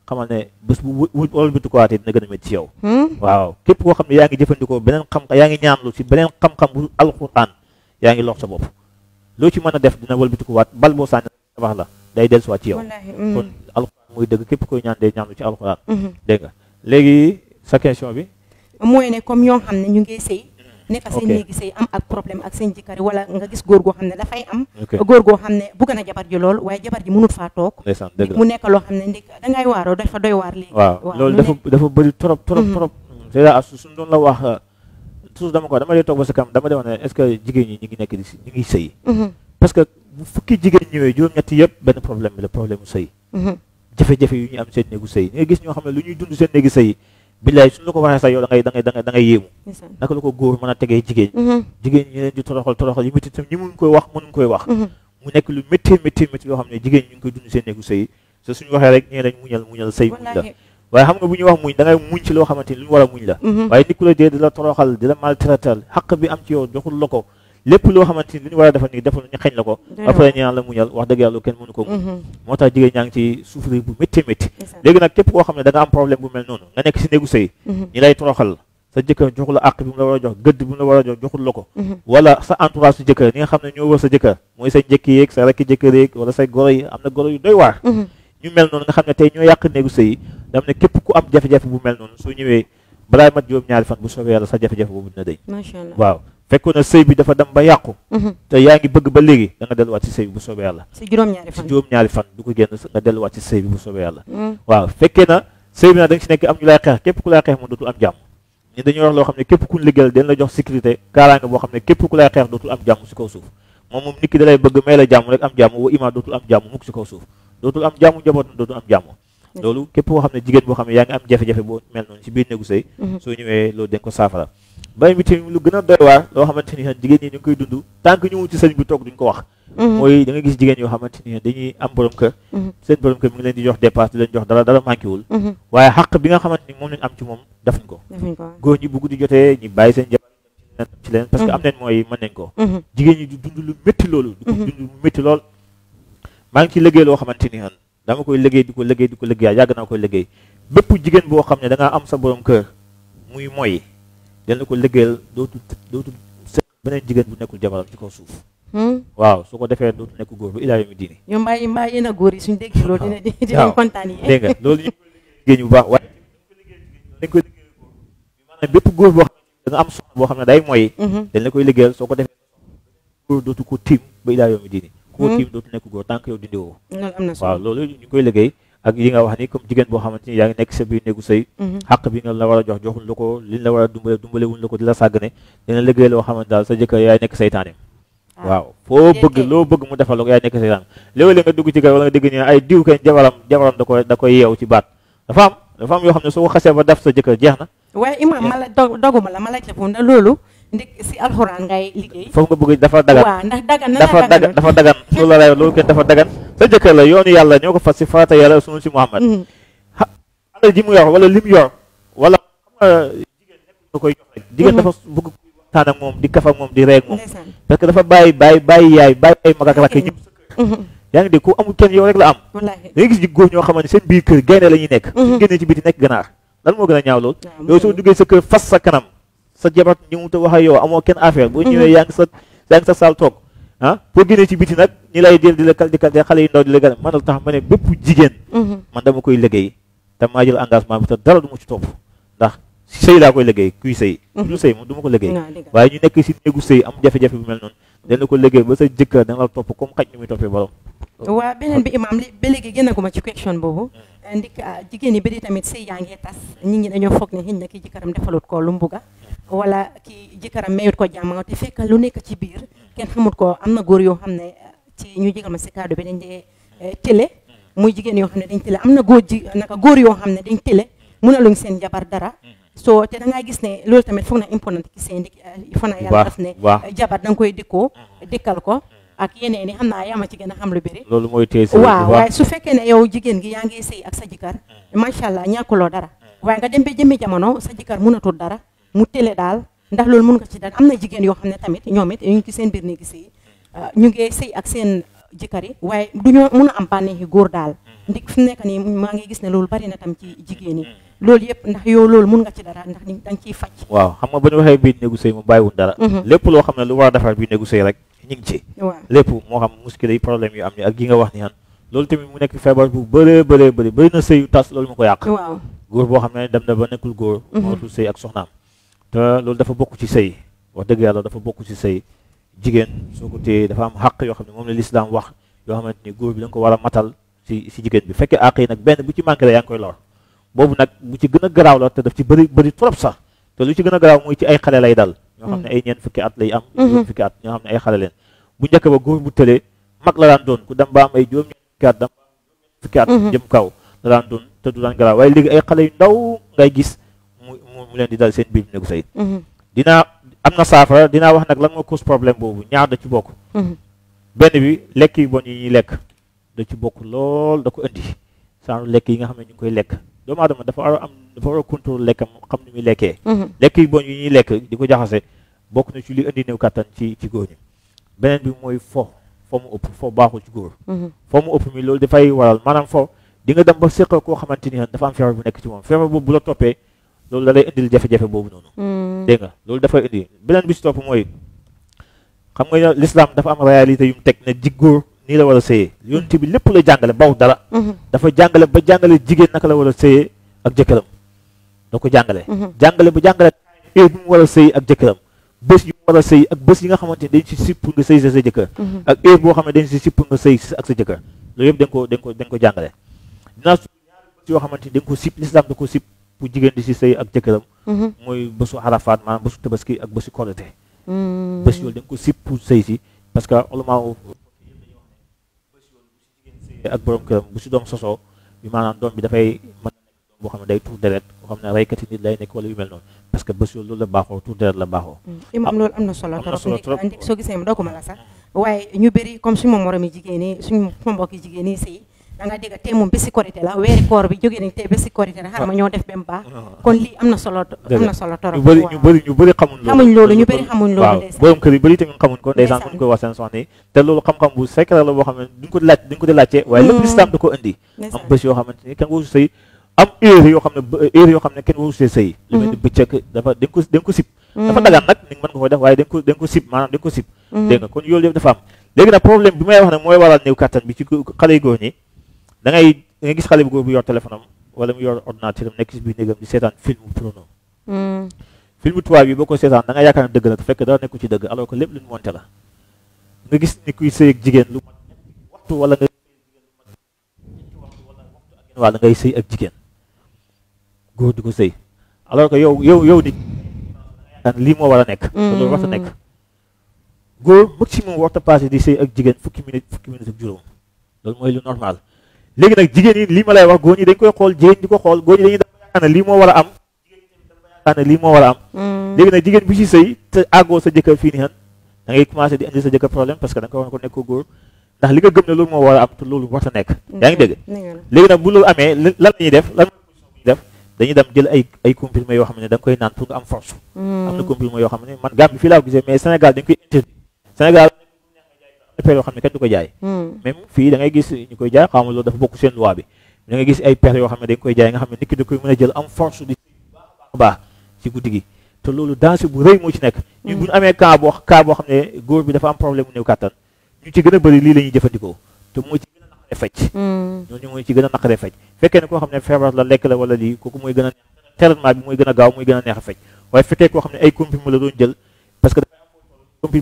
xamal ne bés bu wu wala bitu ko waatee dina gën a métti ci yow Hmm? waaw képp koo xam ne yaa ngi jëfandikoo beneen xam yaa ngi ñaanlu ci beneen xam-xam bu alquran yaa ngi lox sa bopp loo ci mën a def dina wëlbati ko waat bal boo sànni tabax la day dellusiwaat ci yow Wallaahi. hmm. kon alquran mooy dëgg képp koy ñaan day ñaanlu ci alquran Mhm. dégg nga léegi sa question bi mooy ne comme ñoo xam ne ñu ngi sëy nekk seen Ok. néegi sëy am ak problème ak seen jëkkër wala nga gis góor goo xam ne dafay am ok góor goo xam ne bugg na jabar ji lool waaye jabar ji mënut faa toog ndeysaan dëgg la mu nekk loo xam ne ndik dangay waaroo dafa doy waar léegi waaw loolu mu dafa nekk- dafa bëri trop trop Mhm. trop c'est à su suñ doon la wax toujours dama ko dama lay toog ba sa kam dama demoon ne est-ce que jigéen ñi ñu ngi nekk di si ñu ngi sëy Mhm, parce que bu fukki jigéen ñëwee juróom-ñetti yëpp benn problème bi la problème mu sëy mhm. jafe-jafe yu ñu am seen néegu sëy nga gis ñoo xam ne lu ñuy dund seen néegi sëy billaay suñu la ko waxee sax yow da ngay da ngay da ngay da ngay yéemu Ndeysaan. naka la ko góor mën a tegee jigéen Mhm, jigéen ñi leen di toroxal toroxal yi métti tam ñi mun koy wax mënuñ koy wax mhm. mu nekk lu métti métti métti yoo xam ne jigéen ñi ñu ngi koy dund seen néegu sëy te suñu waxee rek ñee lañ muñal muñal sëy muñ la Wallaahi. waaye xam nga bu ñuy wax muñ da ngay muñ ci loo xamante ni lu ñu war a muñ la Mhm. waaye nit ku la dee di la toroxal di la maltraital xaq bi am ci yow joxul la ko lépp loo xamante ni lu ñu war a defal nii defal ñu xañ la ko Doy na après waar. ñu naan la muñal wax dëgg yàlla kenn mënu ko muñ Mhm, moo tax jigéen ñaa ngi ci souffrir bu métti métti ndeysaan. léegi nag képp koo xam ne da nga am problème bu mel noonu nga nekk si néegu sëy Mhm, ñi lay toroxal sa jëkkër joxul la àq bi mu la war a jox gëdd bi mu la war a jox joxul la ko mhm. wala sa entourage su jëkkër ñi nga xam ne ñoo wër sa jëkkër mooy say njëkk yeeg sa rekk jëkkër yeeg wala say goro yi am na goro yu doy waar Mhm, ñu mel noonu nga xam ne tey ñoo yàq néegu sëy yi dam ne képp ku am jafe-jafe bu mel noonu soo ñëwee balaa mat juróom-ñaari fan bu soobee yàlla sa jafe-jafe boobu dina dëñ macha allah. waaw fekkoon na sëy bi dafa dem ba yàqu Mhm. te yaa ngi bëgg ba léegi da nga delluwaat ci sëy bi bu soobee yàlla si juróom-ñaari si fan. juróom-ñaari fan du ko génn nga delluwaat ci sëy bi bu soobee yàlla Mhm, waaw fekkee na sëy bi nag da nga si nekk am ñu lay xeex képp ku lay xeex moom dootul am jàmm ñun dañuy wax loo xam ne képp ku ñu liggéeyal dañ la jox sécurité kaaraange boo xam ne képp ku lay xeex dootul am jàmm si kaw suuf moom moom nit ki da lay bëgg may la jàmm rek am jàmm wa imaa dootul am jàmm mukk si kaw suuf dootul am jàmm njabootam dootul am jàmm loolu képp koo xam ne jigéen boo xam ne yaa ngi am jafe-jafe boo mel noonu si biir néegu sëy mhm. soo ñëwee loolu dañ ko saafara bay mi tamit lu gën a doy waar loo xamante ni jigéen ñi ñu ngi koy dund tant que ñëwul ci sëñ bi toog duñ ko wax Mhm, mooy da nga gis jigéen yoo xamante ni dañuy am borom kër mhm, seen borom kër mi ngi leen di jox dépasse di leen jox dara dara manqué wul mhm. waaye xaq bi nga xamante ni moom lañ am ci moom defuñ ko defuñ ko. góor ñi bu guddi jotee ñi bàyyi seen jabar dem ci leen parce que Mhm. am nañ mooy mën nañ ko Mhm, jigéen ñi di dund lu métti loolu di ko Mhm. dund lu métti lool maa ngi ci liggéey loo xamante ni dama koy liggéey di ko liggéey di ko liggéey yàgg naa koy liggéey bépp jigéen boo xam ne da ngaa am sa borom kër muy moy dana ko liggéeyal dootul dootul sëy beneen jigéen bu nekkul jabaram ci kaw suuf mhm. waaw su ko defee dootul nekk góor bu ilaa yomi diini yow mbaa yi mbaa yéen a góor yi suñu déggee loolu dina di- dinañ waaw. kontaan yi. dégg nga loolu ñu koy liggéey bu baax waaye dañ koy liggéey góor maanaam bépp góor boo xam ne da nga am soxna boo xam ne day moy Mhm, dañ la koy liggéeyal soo ko defee góor dootu ko tiim ba ilaa yomi diini ku ko Hmm. tiim dootu nekk góor tant que yow dindi woo loolu am na solo. waaw loolu ñu ngi koy liggéey ak yi nga wax ni comme jigéen boo xamante ni yaa ngi nekk sa biir néegu sëy Mhm, xàq bi nga la war a jox joxuñ la ko liñ la war a dumbale dumbale wuñ la ko di la sàggane dina liggéey loo xamante daal sa jëkkër yaay nekk saytaane waaw foo Déedéet. bëgg loo bëgg mu defal la ko yaay nekk saytaane léeg-léeg nga dugg ci kër wala nga dégg ni ay diw kañ jabaram jabaram da koy da koy yeew ci baat dafa am dafa am yoo xam ne soo ko xasee ba def sa jëkkër jeex na waaye imam ma la dog doguma la ma laaj la foofu ndax loolu ndik si alxuraan ngay liggéey. foofu nga bëgg dafa dagan waaw ndax dagan na dafa dagan dafa dagan loolu la lay wax loolu kenn dafa dagan sa jëkkër la yoonu yàlla ñoo ko fas si farata yàlla sunu si Muhammad alal ji mu yor wala lim yor wala xam nga jigéen nekk nga koy jox rek jigéen dafa bëgg kuy waxtaan ak moom di kaf ak moom di reeg moom ndeysaan. parce que dafa bàyyi bàyyi bàyyi yaay bàyyi ay mag ak rakk ñëpp Mhm, yaa ngi dégg ku amul kenn yow rek la am wallaahi. da ngay gis ji góor ñoo xamante ne seen biir kër gaynde la ñuy nekk Mhm. suñu génnee ci biti nekk ganaar lan moo gën a ñaaw lool waaw, yow soo duggee sa kër fas sa kanam sa jabar ñëw te wax ak yow amoo kenn affaire boo ñëwee yaa ngi sa yaa ngi sa saal toog ah boo génnee ci biti nag ñi lay jël di la kal di kal xale yu ndaw di la gën a man tax ma ne bépp jigéen Mhm, man dama koy liggéey te maa jël engagement bi te dara du ma ci topp ndax sëy laa koy liggéey kuy sëy ku dul sëy moom du ma ko liggéey waaw, dëgg la. waaye ñu nekk si néegu sëy am jafe-jafe bu mel noonu dana ko liggéey ba sa jëkkër dana la topp comme xaj ñu muy toppee borom waa beneen bi imam li ba léegi gën a guma ci question boobu ndik ah, jigéen ñi bëri tamit sëy yaa ngi tas nit ñi dañoo foog ne xëy na ki jëkkëram defalut ko lu mu bugga wala ki jëkkëram mayut ko jàmm te fekk lu nekk ci biir kenn xamut ko am na góor yoo xam ne ah, ci ñu jégal ma si kaddu bi dañ dee eh, télé muy jigéen yoo xam ne dañ télé am na góor ji naka góor yoo xam ne dañ télé mënaluñ seen jabar dara so te da ngaa gis ne loolu tamit foog na important ki seen ndik foog na yàlla baax, daf ne baax. eh, jabar da nga koy dikkoo dikkal ko ak yeneen yi xam naa yaa ma ci gën a xam lu bëri loolu mooy téye sëy waaw bu waaye baax su fekkee ne yow jigéen gi yaa ngi sëy ak sa jëkkër macha allah ñàkkuloo dara waaye nga dem ba jëmmi jamono sa jëkkër mënatul dara mu télé daal ndax loolu mën nga ci dara am na jigéen yoo xam ne tamit ñoom it ñu ngi ci seen biir néegi sëy ñu ngi sëy ak seen jëkkër yi waaye du ñoo mun a am bànneexi góor daal ndik fi mu nekk nii maa ngi gis ne loolu bari na tam ci jigéen yi loolu yëpp ndax yow loolu mun nga ci dara ndax ni da nga ciy faj waaw xam nga ba ñu waxee biir néegu sëy mu bàyyiwul dara lépp loo xam ne lu war a defar biir néegu sëy rek ñu ngi ci waaw lépp moo xam muskile yi problème yu am ni ak gi nga wax ni han loolu tamit mu nekk feebar bu bëree bëree bëri bëri na sëy yu tas loolu mu ko yàq waaw góor boo xam ne dem na ba nekkul góor mootul sëy ak soxnaam te loolu dafa bokk ci sëy wax dëgg yàlla dafa bokk ci sëy jigéen soo ko téye dafa am xàq yoo xam ne moom la lislaam wax yoo xamante ni góor bi da nga ko war a matal si si jigéen bi fekkee àq yi nag benn bu ci manqué la yaa ngi koy lor boobu nag bu ci gën a garaaw la te daf ci bëri bëri trop sax te lu ci gën a garaaw mooy ci ay xale lay dal ñoo xam ne ay ñeent fukki at lay am juróom fukki at ñoo xam ne ay xale leen bu njëkk ba góor bu tëlee mag la daan doon ku dem ba am ay juróom ñeent fukki at dem fukki at jëm kaw la daan doon te du daan garaaw waaye léegi ay xale yu ndaw ngay gis mu mu leen di dal seen biir néegu sëy dinaa am na saafara dinaa wax nag lan moo cause problème boobu ñaar da ci bokk benn bi lekk yu bon yi ñuy lekk da ci bokk lool da ko indi genre lekk yi nga xam ne ñu ngi koy lekk doomu aadama dafa war a am dafa war a contrôle lekkam xam ni muy lekkee lekk yu bon yi ñuy lekk di ko jaxase bokk na ci li indi néew kattan ci ci góor ñi beneen bi mooy fo fo mu ëpp fo baaxul ci góor fo mu ëpp mi loolu dafay waral maanaam fo di nga dem ba séq koo xamante ni dafa am feebar bu nekk ci moom feebar boobu bu la toppee loolu da lay indil jafe-jafe boobu noonu dégg nga loolu dafay indi beneen bi si topp mooy xam nga l'islam dafa am réalité yu mu teg ne ji góor nii la war a sëyee yonent bi lépp la jàngale baw dara dafa jàngale ba jàngale jigéen naka la war a sëyee ak jëkkëram da ko jàngale jàngale ba jàngale heure bi mu war a sëy ak jëkkëram bés yu mu war a sëy ak bés yi nga xamante ni dañ si sipp nga sëy sa sa jëkkër ak heure boo xam ne dañ si sipp nga sëy ak sa jëkkër loolu yëpp dañ ko dañ ko dañ ko jàngale dinaa su ñaari bés yoo xamante ni dañ ko sipp l'islam da ko sipp pour jigéen di si sëy ak jëkkëram mooy bésu xarafaat maanaam bésu tabaski ak bésu korite bés yooyu dañ ko sipp pour sëy si parce que ulama ak borom këram bu si doom sosoo bi maanaam doom bi dafay mën na nekk doom boo xam ne day tuur deret boo xam ne reykati nit lay nekk wala yu mel noonu parce que bés yooyu loolu la baaxoo tuur deret la baaxoo imam loolu am na solo am na solo trop ndik soo gisee doo ko ma la sax waaye ñu bëri comme suñu moromi jigéen ñi suñu mbokki jigéen ñi sëy da nga dégg te moom bési korité la weeri koor bi jógee nañ te bési korité la xaaral ma ñoo def ba mu baax kon lii am na solo am na solo torop ñu bëri ñu bëri ñu bëri xamuñ loolu xamuñ loolu ñu bëri xamuñ loolu waaw ndeysaan borom kër yi bëri tamit xamuñ ko ndeysaan buñ koy wax seen soxna yi te loolu xam-xam bu secret la boo xam ne duñ ko laaj duñ ko di laajte waaye lépp lislaam da ko indi am ndeysaan bés yoo xamante ni kenn waru sëy am heure yoo xam ne ba- heure yoo xam ne kenn waru see sëy lu mel ni bëccëg dafa dañ ko dañ ko sib dafa dagaan nag ni mën nga ko def waaye dañ ko dañ ko sib maanaam dañ ko sib dégg nga kon yooyu yëpp dafa am léegi nag problème bi may wax ne mooy waral néew kattan bi ci xale yu góor ñi da ngay da ngay gis xale bu góor bu yor téléphone am wala mu yor ordinateur am nekk si biir néegam di seetaan film porno film tubaab yi boo ko seetaan da nga yaakaar ne dëgg la te fekk dara nekku ci dëgg alors que lépp lu ñu monté la nga gis ni kuy sëy ak jigéen lu mat ñetti waxtu wala nga wala ngay sëy ak jigéen góor di ko sëy alors que yow yow yow ni lii moo war a nekk te loolu war a nekk góor maximum warta passé di sëy ak jigéen fukki minute fukki minute ak juróom loolu mooy lu normal léegi nag jigéen yi lii ma lay wax góor ñi dañ koy xool jigéen di ko xool góor ñi dañuy dafa yaakaar ne lii moo war a am jigéen ñi dafa yaakaar ne lii moo war a am léegi nag jigéen bu ci sëy te àggoo sa jëkkër fii nii han da ngay commencé di indi sa jëkkër problème parce que da nga ko war ko nekk ko góor ndax li nga gëm ne loolu moo war a am te loolu war a nekk yaa ngi dégg léegi nag bu loolu amee lan la ñuy def lan mooy position bu ñuy def dañuy dem jël ay ay comprimés yoo xam ne da nga koy naan pour nga am force am na comprimés yoo xam ne man Gambie fii laa ko gisee mais Sénégal dañ koy interdit Sénégal per yoo xam ne kenn du ko jaay même fii da ngay gis ñu koy jaay xaw ma loolu dafa bokk seen loi bi da ngay gis ay per yoo xam ne dañ koy jaay nga xam ne nit ki da koy mën a jël am force di baax a baax ci guddi gi te loolu danger bu rëy moo ci nekk ñun bu ñu amee cas boo cas boo xam ne góor bi dafa am problème mu néew kàttan ñu ci gën a bëri lii la ñuy jëfandikoo te mooy ci gën a naqaree fecc ñooñu mooy ci gën a naqaree fecc fekkee ne koo xam ne feebar la lekk la wala lii kooku mooy gën a traitement bi mooy gën a gaaw mooy gën a neex a fecc waaye fekkee koo xam ne ay comprimés la doon jël parce que comprimés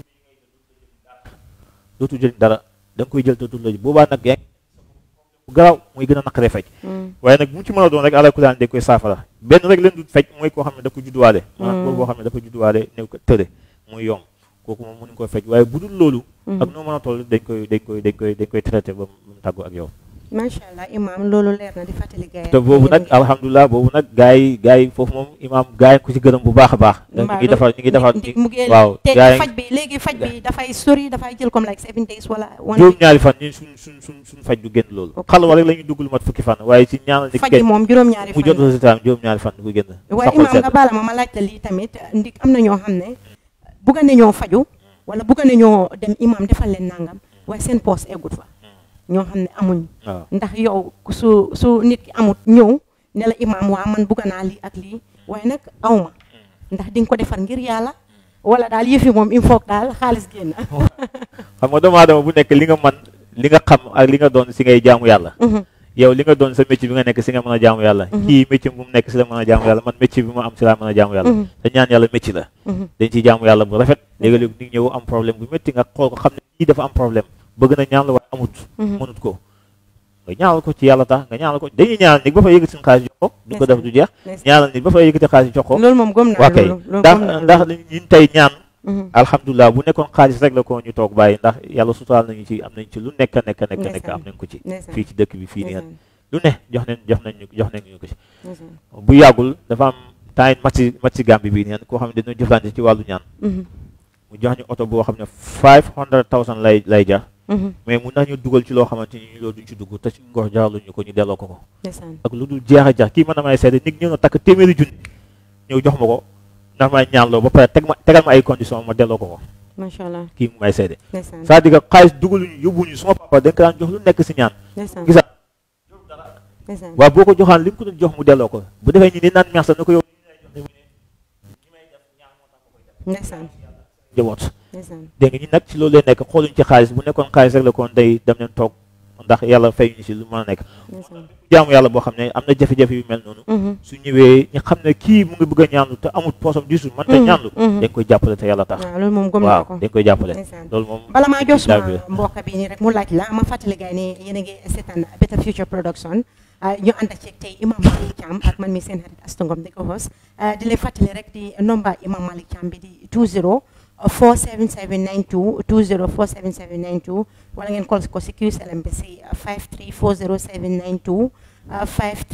dootu jël dara da nga koy jël te du la boobaa nag yaa ngi garaaw mooy gën a naqaree fecc waaye nag bu mu ci mën a doon rek àla kulaan dañ koy saafara benn rek leen du fecc mooy koo xam ne da ko judduwaale maanaam góor boo xam ne dafa judduwaale néew ko tële muy yomb kooku moom mënuñ koy fecc waaye bu dul loolu ak noo mën a toll dañ koy dañ koy dañ koy dañ koy traité ba mu tàggu ak yow macha allah imam loolu leer na di fàttali gars yi te boobu nag alhamdulilah boobu nag gars yi gars yi foofu moom imaam gars yi ko ci gërëm bu baax a baax ñu ngi defar ñu ngi defar mu ngi waaw te gars yi faj bi léegi faj bi dafay sori dafay jël comme like seven days wala one juróom ñaari fan ñun suñ suñ suñ suñ faj du génn loolu xalwa rek la ñuy dugg lu mat fukki fan waaye ci ñaanal nit faj bi moom juróom-ñaari mu fan jot résultat juróom ñaari fan du génn waaye saxul imam sedd nga baala ma ma laajte lii tamit ndik am na ñoo xam ne bugga ne ñoo faju wala bugga ne ñoo dem imam defal leen nangam waaye seen poos eggut fa ñoo xam ne amuñ waaw ndax yow su su nit ki amut ñëw ne la imaam waa man bugga naa lii ak lii waaye nag awma ndax di nga ko defar ngir yàlla wala daal yëfi moom il faut que daal xaalis génn xam nga doomu aadama bu nekk li nga man li nga xam ak li nga doon si ngay jaamu yàlla yow li nga doon sa métier bi nga nekk si nga mën a jaamu yàlla kii métier bu mu nekk si la mën a jaamu yàlla man métier bi ma am si laa mën a jaamu yàlla te ñaan yàlla métier la dañ ciy jaamu yàlla bu rafet léegi-léegi nit ñëw am problème bu métti nga xool ko xam ne kii dafa am problème bëgg na ñaan la waaye amut mënut ko nga ñaanal ko ci yàlla tax nga ñaanal ko dañuy ñaanal nit ba fa yëkkati suñu xaalis jox ko du ko def du jeex ñaanal nit ba fa yëkkati xaalis jox ko loolu moom gëm naa waa kay loolu loolu ndax gëm naa ndax ñun tey ñaan Mhm. alhamdulilah bu nekkoon xaalis rek la ko ñu toog bàyyi ndax yàlla sutaal nañu ci am nañ ci lu nekk nekk nekk nekk Ndeysaan. am nañ ko ci Ndeysaan. fii ci dëkk bi fii nii Ndeysaan, lu ne jox nañ jox nañ ñu jox nañ ñu ko ci ndeysaan. bu yàggul dafa am temps yi match match Gambie bii neen koo xam ne dañoo jëflante ci wàllu ñaan Mhm, mu jox ñu oto boo xam ne five hundred thousand lay lay jar mhm, mais mun nañu dugal ci loo xamante ni loolu duñ ci dugg te suñ ngor jaraluñu ko ñu delloo ko ko ndeysaan. ak lu dul jeex a jeex kii mën na may seede nit ñëw na takk téeméeri junni ñëw jox ma ko ndax may ñaan loo ba pare teg ma tegal ma ay condition ma delloo ko ko macha allah kii mu may seede ndeysaan c'est-à-dire que xaalis dugaluñu yóbbuñu suma papa dañ ko daan jox lu nekk si ñaan ndeysaan gisa ndeysaan waaw boo ko joxaan li nga ko doon jox mu delloo ko bu defee ñi ni naan merci na ko yow ndeysaan jaboot ndeysaan dégg nga ñi nag ci loolu lay nekk xooluñ ci xaalis bu nekkoon xaalis rek la koon day dem leen toog ndax yàlla fay ñu si lu mën a nekk ndeysaan jaamu yàlla boo xam ne am na jafe-jafe yu mel noonu Mhm, su ñëwee ñu xam ne kii mu ngi bëgg a ñaanlu te amul poosam disul man te Mhm, ñaanlu mhm. dañ koy jàppale te yàlla tax waaw loolu moom gëm naa waaw ko dañ koy jàppale ndeysaan loolu moom bala maa jox daal suma bi mbokk bi nii rek mu laaj la ma fàttali gars yi ne yéen a ngi seetaan Better Future Production ah, ñu ànd ak ceeg tey Imam Malick Thiam ak man mi seen xarit Astou Ngom di ko host ah, di leen fàttali rek di nomba Imam Malick Thiam bi di 20 47792 20 47792 wala ngeen call ko si QSLM bi si 5340792 ah,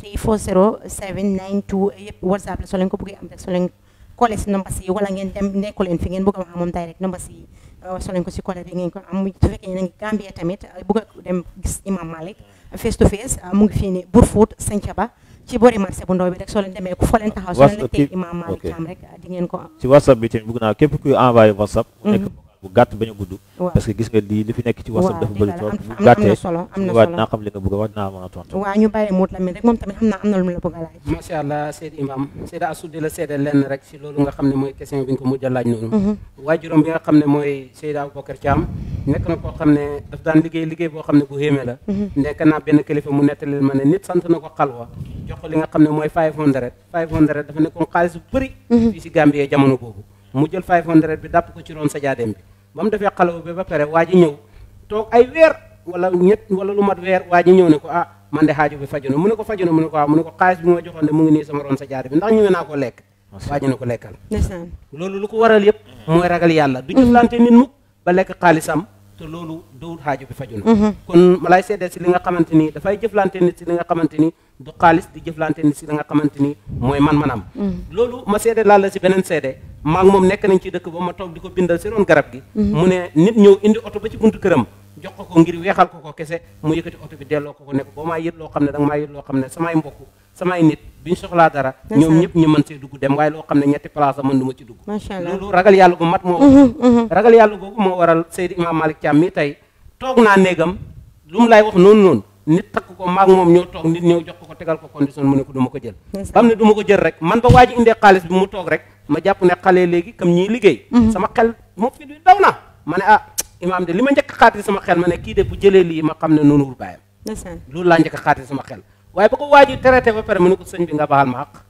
5340792 yëpp WhatsApp la soo leen ko bëggee am rek soo leen collé si nomba si wala ngeen dem nekku leen fi ngeen bëgg a wax ak moom direct nomba si soo leen ko si collé bi ngeen ko am su fekkee yéen a ngi Gambia tamit bëgg a dem gis Imam Malick face to face mu ngi fii ni Brufut Santhiaba ci boori marché bu ndaw bi rek soo leen demee ku fa leen taxaw soo leen la WhatsApp teg Imam Malick ok. Thiam rek di ngeen ko am ci whatsapp bi tamit bëgg naa képp kuy envoyé whatsapp mu nekk Mhm. vocal bu gàtt bañ a gudd waaw parce que gis nga lii li fi nekk ci whatsapp waaw dafa dëgg bëri la, trop am bu am na gàttee solo am na waa solo dinaa xam li nga bëgg a wax dinaa mën a tontu waaw ñu bàyyi muut la mi rek moom tamit xam naa am na lu mu la bëgg a laaj macha allah Seydi Imam Seyda Astou di la seede lenn rek si loolu nga xam ne mooy question bi nga ko mujj a laaj noonu Mhm, waajuram bi nga xam ne mooy Seyda Aboubacar Thiam nekk na koo xam ne daf daan liggéey liggéey boo xam ne bu xéeme la mhm, nekk naa benn kilifa mu nettali ma ne nit sant na ko xalwa jox ko li nga xam ne mooy 500 500 dafa nekkoon xaalis bu bëri fii si Gambie jamono boobu mu jël 500 bi dàpp ko ci roon sa jaadeem bi ba mu defee xalwa bi ba pare waa ji ñëw toog ay weer wala ñett wala lu mat weer waa ji ñëw ne ko ah man de xaaju bi faju na mu ne ko faju na mu ne ko waaw mu ne ko xaalis bi ma joxoon de mu ngi nii sama roon sa jaade bi ndax ñëwee naa ko lekk waa ji ne ko lekkal ndeysaan loolu lu ko waral yëpp mooy ragal yàlla du jëflante nit mukk ba lekk xaalisam te loolu dowut xaaju bi faju na Mhm, kon ma lay seddee si li nga xamante ni dafay jëflante nit si li nga xamante ni du xaalis di jëflante nit si li nga xamante ni mooy man-manam loolu ma seede laal la si beneen seede maa ngi moom nekk nañ ci dëkk ba ma toog di ko bindal si roon garab gi mu ne nit ñëw indi oto ba ci buntu këram jox ko ko ngir weexal ko ko kese mu yëkkati oto bi delloo ko ko nekk boo maa yët loo xam ne danga maa yët loo xam ne samay mbokk samay nit biñ soxlaa dara ñoom Ndeysaan. ñëpp ñu mën see dugg dem waaye loo xam ne ñetti place la mën du ma ci dugg macha allah loolu ragal yàlla gu mat moo Mhm, mhm, ragal yàlla googu moo waral Seydi Imam Malick Thiam mii tey toog naa néegam lu mu lay wax noonu noonu nit takk ko maag moom ñoo toog nit ñëw jox ko ko tegal ko condition mu ne ko du ma ko jël ndeysaan. ba mu ne du ma ko jël rek man ba waa ji indee xaalis bi mu toog rek ma jàpp ne xale léegi comme ñii liggéey sama xel moom fi du daw na ma ne ah imaam de li ma njëkk a xaatiri sama xel ma ne kii de bu jëlee lii ma xam ne noonu wul bàyyam ndeysaan loolu laa njëkk a xaatiri sama xel waaye ba ko waa ji traité ba pare mu ne ko sëñ bi nga baal ma àq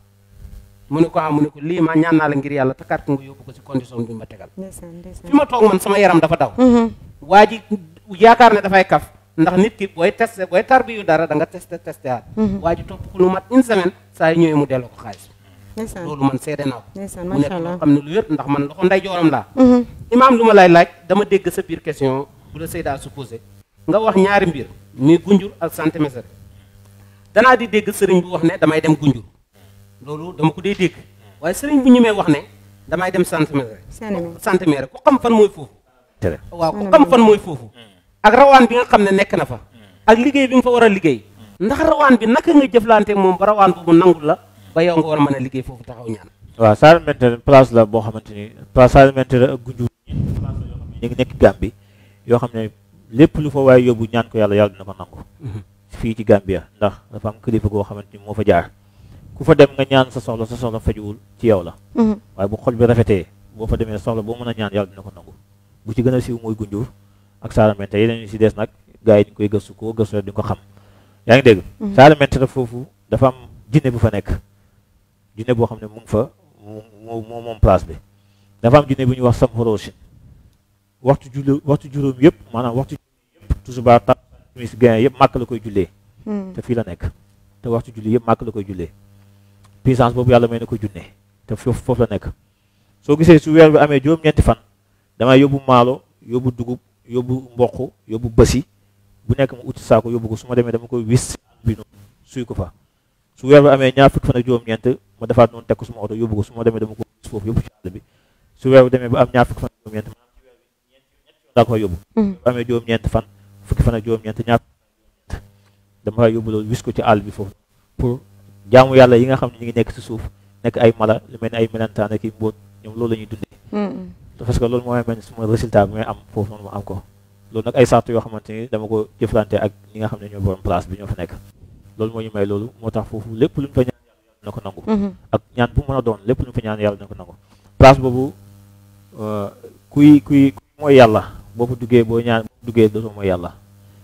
mu ne ko ah mu ne ko lii ma ñaan naa la ngir yàlla takkaat ko nga yóbbu ko si condition bi ma tegal ndeysaan ndeysaan fi ma toog man sama yaram dafa daw Mhm, waa ji yaakaar ne dafay kaf ndax nit ki booy testé booy tarbi yu dara da nga testé testé aat waa ji topp ko lu mat une semaine saa yu ñëwee mu delloo ko xaalis ndeysaan loolu man seede naa ko ndeysaan mu nekk macha allah loo xam ne lu wér ndax man loxo nday jooram laa Mhm, imaam lu ma lay laaj dama dégg sa biir question bu la Seyda supposé nga wax ñaari mbir muy gunjur ak santé mesere danaa di dégg sëriñ bu wax ne damay dem gunjur loolu dama ko dee dégg waaye sëriñ bu ñemee wax ne damay dem santé mesere Sané mi. santé mesere ku xam fan mooy foofu tere waaw ku xam fan mooy foofu ak rawaan bi nga xam ne nekk na fa ak liggéey bi nga fa war a liggéey ndax rawaan bi naka nga jëflante moom ba rawaan boobu nangul la ba yow nga war a mën a liggéey foofu taxaw ñaan waaw Saare Mentere place la boo xamante ni place Saare Mentere ak Gunjur place la yoo xam ne ñu ngi nekk Gambie yoo xam ne lépp lu fa waaye yóbbu ñaan ko yàlla yàlla dina ko nangu fii ci Gambia ndax dafa am kilifa goo xamante ni moo fa jaar ku fa dem nga ñaan sa soxla sa soxla fajuwul ci yow la waaye bu xol bi rafetee boo fa demee soxla boo mën a ñaan yàlla dina ko nangu bu ci gën a siiw mooy gunjur ak Saaramente yeneen ñu si des nag gars yi ñu koy gëstu koo gëstu rek di nga ko xam yaa ngi dégg Saaramente nag foofu dafa am jinne bu fa nekk jinne boo xam ne mu ngi fa moo moo moom place bi dafa am jinne bu ñuy wax sam xoroosin waxtu julli waxtu juróom yëpp maanaam waxtu juróom yëpp tusubaar ta timis gain yëpp màkk la koy jullee te fii la nekk te waxtu julli yëpp màkk la koy jullee puissance boobu yàlla may na ko junne te foofu foofu la nekk soo gisee su weer bi amee juróom-ñeenti fan damay yóbbu maalo yóbbu dugub yóbbu mboq yóbbu bësi bu nekk mu uti saako yóbbu ko su ma demee dama koy wis bi noonu suy ko fa su weer bi amee ñaar fukki fan ak juróom-ñeent ma defaat noonu teg ko suma oto yóbbu ko su ma demee dama ko wis foofu yóbbu ci àll bi su weer bi demee ba am ñaar fukki fan ak juróom-ñeent maanaam ci weer bi ñeent ñett daa koy yóbbu bu amee juróom-ñeent fan fukki fan ak juróom-ñeent ñaar dama fay yóbbu loolu wis ko ci àll bi foofu pour jaamu yàlla yi nga xam ne ñu ngi nekk ci suuf nekk ay mala lu mel ni ay melentaan ak i mbóot ñoom loolu la ñuy dundee parce que loolu mooy mel ni suma résultat bi may am foofu noonu ma am ko loolu nag ay sart yoo xamante ni dama ko jëflante ak ñi nga xam ne ñoo borom place bi ñoo fa nekk loolu moo ñu may loolu moo tax foofu lépp lu ñu fa ñaan yàlla dina ko nangu ak ñaan bu mën a doon lépp lu ñu fa ñaan yàlla dina ko nangu place boobu kuy kuy mooy yàlla boo fa duggee boo ñaan boo duggee dootoo mooy yàlla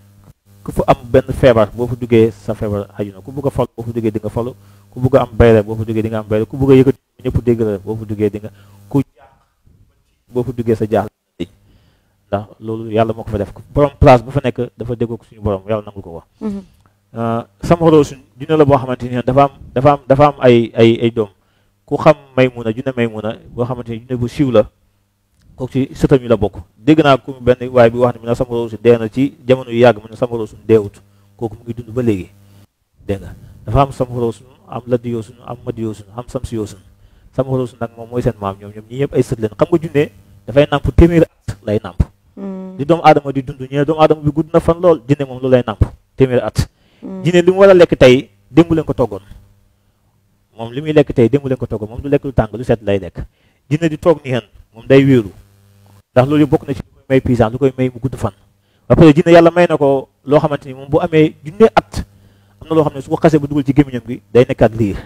ku fa am benn feebar boo fa duggee sa feebar xaju na ku bëgg a fal boo fa duggee di nga falu ku bëgg a am bayre boo fa duggee di nga am bayre ku bëgg a yëkkati ñëpp dégg la boo fa duggee di nga ku jaax boo fa duggee sa jaax ndax loolu yàlla moo ko fa def borom place bu fa nekk dafa déggoo ko suñu borom yàlla nangul ko wax sama xoloo suñ junne la boo xamante ni dafa am dafa am dafa am ay ay ay doom ku xam Maymuna junne Maymuna boo xamante ni junne bu siiw la kooku ci sëtam yi la bokk dégg naa ku benn waaye bi wax ne mu ne sama xoloo suñ dee na ci jamono yu yàgg mu ne sama xoloo suñ deewut kooku mu ngi dund ba léegi dégg nga dafa am sama xoloo suñ am laddi yoo suñ am madi yoo suñ am samsi yoo suñ sama xoloo suñ nag moom mooy seen maam ñoom ñoom ñi ñëpp ay sët leen xam nga junne dafay nàmp téeméeri at lay nàmp di doomu aadama di dund ñu ne doomu aadama bi gudd na fan lool jinne moom loolu lay nàmp téeméeri at jinne li mu war a lekk tey démb leen ko toggoon moom li muy lekk tey démb leen ko toggoon moom du lekk lu tàng lu set lay lekk jinne di toog ni hen moom day wéeru ndax loolu bokk na ci lu koy may puissance lu koy may mu gudd fan ba pare jinne yàlla may na ko loo xamante ni moom bu amee junne at am na loo xam ne su ko xasee ba dugal ci gémmiñam gi day nekk ak liir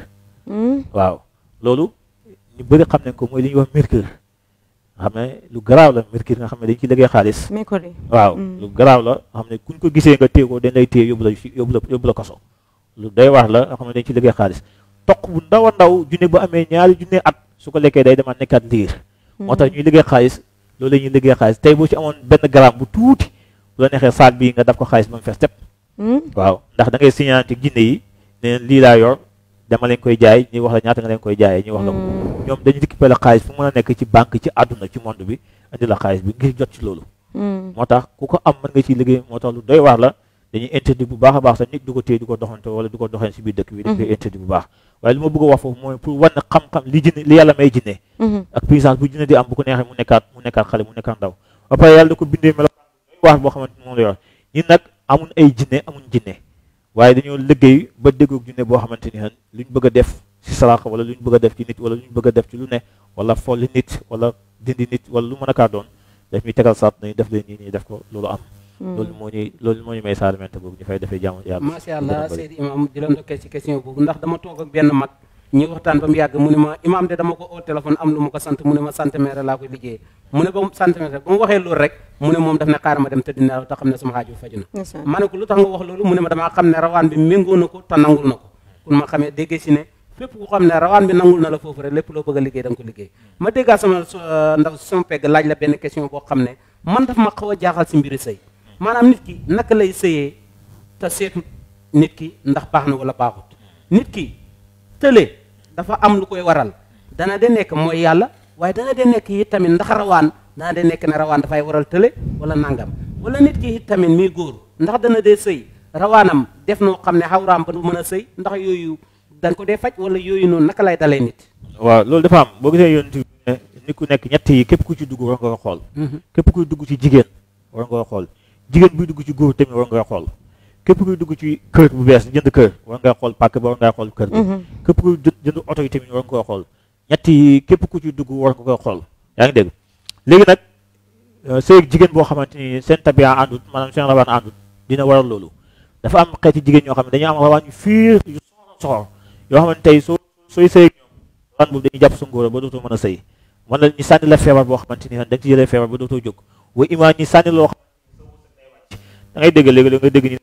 waaw loolu ñu bëri xam nañ ko mooy li ñuy wax mercure nga xam ne lu garaaw la mercure nga xam ne dañ ci liggéey xaalis waaw lu garaaw la nga xam ne kuñ ko gisee nga téye ko dañ lay téye yóbbu la yóbbu la yóbbu la kaso lu doy waar la nga xam ne dañ ci liggéey xaalis toq bu ndaw a ndaw junne bu amee ñaari junne at su ko lekkee day demaat nekkaat liir moo tax ñuy liggéey xaalis loolu la ñuy liggéey xaalis tey boo ci amoon benn gramme bu tuuti bu la neexee saak bii nga daf ko xaalis ba mu fees tepp waaw ndax da ngay signante jinne yi ne lii laa yor dama leen koy jaay ñuy wax la ñaata nga leen koy jaayee ñuy wax la ko ñoom dañu récupérer xaalis fu mën a nekk ci banque ci àdduna ci monde bi indi la xaalis bi ngir jot ci loolu moo tax ku ko am mën nga ciy liggéey moo tax lu doy waar la dañuy interdit bu baax a baax sax nit du ko téye du ko doxante wala du ko doxee si biir dëkk bi dañ koy interdit bu baax waaye li ma bëgg a wax foofu mooy pour wan xam-xam li jinne li yàlla may jinne ak puissance bu jinne di am bu ko neexee mu nekkaat mu nekkaat xale mu nekkaat ndaw ba pare yàlla da ko bindee melo doy waar boo xamante ni moom la yor ñun nag amuñ ay jinne amuñ jinne waaye dañoo liggéey ba déggoog junne boo xamante ni luñ bëgg a def si salaaxa wala luñ bëgg a def ci nit wala luñ bëgg a def ci lu ne wala folli nit wala dindi nit wala lu mën a kaa doon daf ñuy tegal saat nañu def leen nii nii def ko loolu am loolu moo ñuy loolu moo ñu may Saaramente boobu ñu fay defee jaamu yàlla macha allah Seydi Imam di la ndokkee ci question boobu ndax dama toog ak benn mag ñuy waxtaan ba mu yàgg mu ne ma imam de dama ko oo téléphone am lu ma ko sant mu ne ma centimètre laa koy liggéeyee mu ne ba centimètre ba mu waxee loolu rek mu ne moom daf ne xaar ma dem tëdd nelaw te xam ne sama xaaju faju na ma ne ko lu tax nga wax loolu mu ne ma damaa xam ne rawaan bi méngoo na ko te nangul na ko kon ma xamee déggee si ne fépp ku xam ne rawaan bi nangul na la foofu rek lépp loo bëgg a liggéey da nga ko liggéey ma déggaa sama ndaw sama pegg laaj la benn question boo xam ne man daf ma xaw a jaaxal si mbiri sëy maanaam nit ki naka lay sëyee te seetut nit ki ndax baax na wala baaxut nit ki tële dafa am lu koy waral dana de nekk mooy yàlla waaye dana de nekk it tamit ndax rawaan dana de nekk ne rawaan dafay waral tële wala nangam wala nit ki it tamit mii góor ndax dana dee sëy rawaanam def noo xam ne xawraam ba du mën a sëy ndax yooyu dañ ko dee faj wala yooyu noonu naka lay dalee nit waaw loolu dafa am boo gisee yonent bi ne nit ku nekk ñett yi képp ku ci dugg war nga ko xool képp kuy dugg ci jigéen war nga ko xool jigéen buy dugg ci góor tamit war nga xool képp kuy dugg ci kër bu bees jënd kër war nga xool pàkk ba war nga xool kër bi képp kuy jënd oto yi tamit war nga ko xool ñett yi képp ku ci dugg war nga ko xool yaa ngi dégg léegi nag sëy ak jigéen boo xamante ni seen tabia àndut maanaam seen rawaan àndut dina waral loolu dafa am xeeti jigéen ñoo xam ne dañu am rawaan yu fiir yu soxor soxor yoo xam ne tey soo sooy sëy ak ñoom rawaan boobu dañuy jàpp sa ngóora ba dootoo mën a sëy man la ñu sànni la feebar boo xamante ni da nga ci jëlee feebar ba dootoo jóg wa imaan ñi sànni loo xam da ngay dégg léegi nga dégg ñu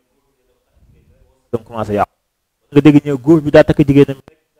dam commencé yàqu nga dégg ñëw góor bi daa takk jigéenam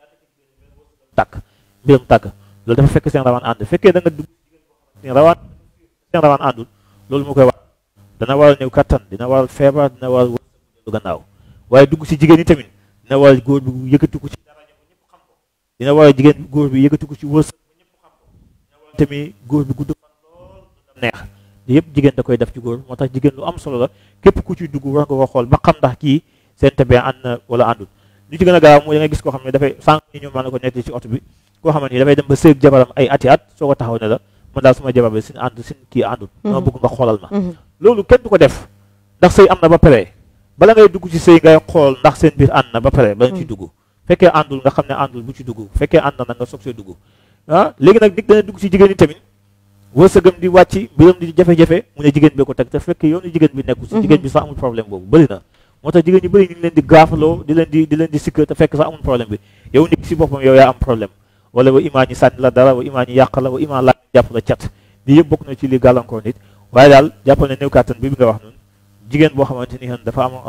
tàkk mbiram tàkk loolu dafa fekk seen rawaan ànd fekkee da nga dugg seen rawaan seen rawaan àndul loolu moo koy war dana waral néew kattan dina waral feebar dina waral wërsëg gannaaw waaye dugg si jigéen ñi tamit dina waral góor bi yëkkati ko ci daraja ba ñëpp xam ko dina waral jigéen góor bi yëkkati ko ci wërsëg ba ñëpp xam ko dina waral tamit góor bi gudd fan lool dundam neex yëpp jigéen da koy def ci góor moo tax jigéen lu am solo la képp ku ci dugg war nga ko xool ba xam ndax kii seen tabee ànd na wala àndul li ci gën a gaaw mooy da nga gis koo xam ne dafay sànq ñi ñoom maa na ko nekk ci oto bi koo xamante ni dafay dem ba sëeg jabaram ay ati at soo ko taxaw ne la man daal suma jabar bi sin ànd sin kii àndul dama bëgg nga xoolal ma loolu kenn du ko def ndax sëy am na ba pare bala ngay dugg ci sëy ngay xool ndax seen biir ànd na ba pare bala ci dugg fekkee àndul nga xam ne àndul bu ci dugg fekkee ànd na nga soog see dugg ah léegi nag nit dana dugg ci jigéen ñi tamit wërsëgam di wàcc mbiram di jafe-jafe mu ne jigéen bi ko teg te fekkee yoonu jigéen bi nekku si jigéen bi sax amul problème boobu bëri na moo tax jigéen ñi bëri ñu ngi leen di gaafaloo di leen di di leen di sikk te fekk sax amul problème bi yow nit si boppam yow yaa am problème wala wa imaa ñi sànni la dara wa imaa ñi yàq la wa imaa laa jàpp la cat lii yëpp bokk na ci li gàllankoor nit waaye daal jàppal ne néew kàttan bi bi nga wax noonu jigéen boo xamante ni dafa am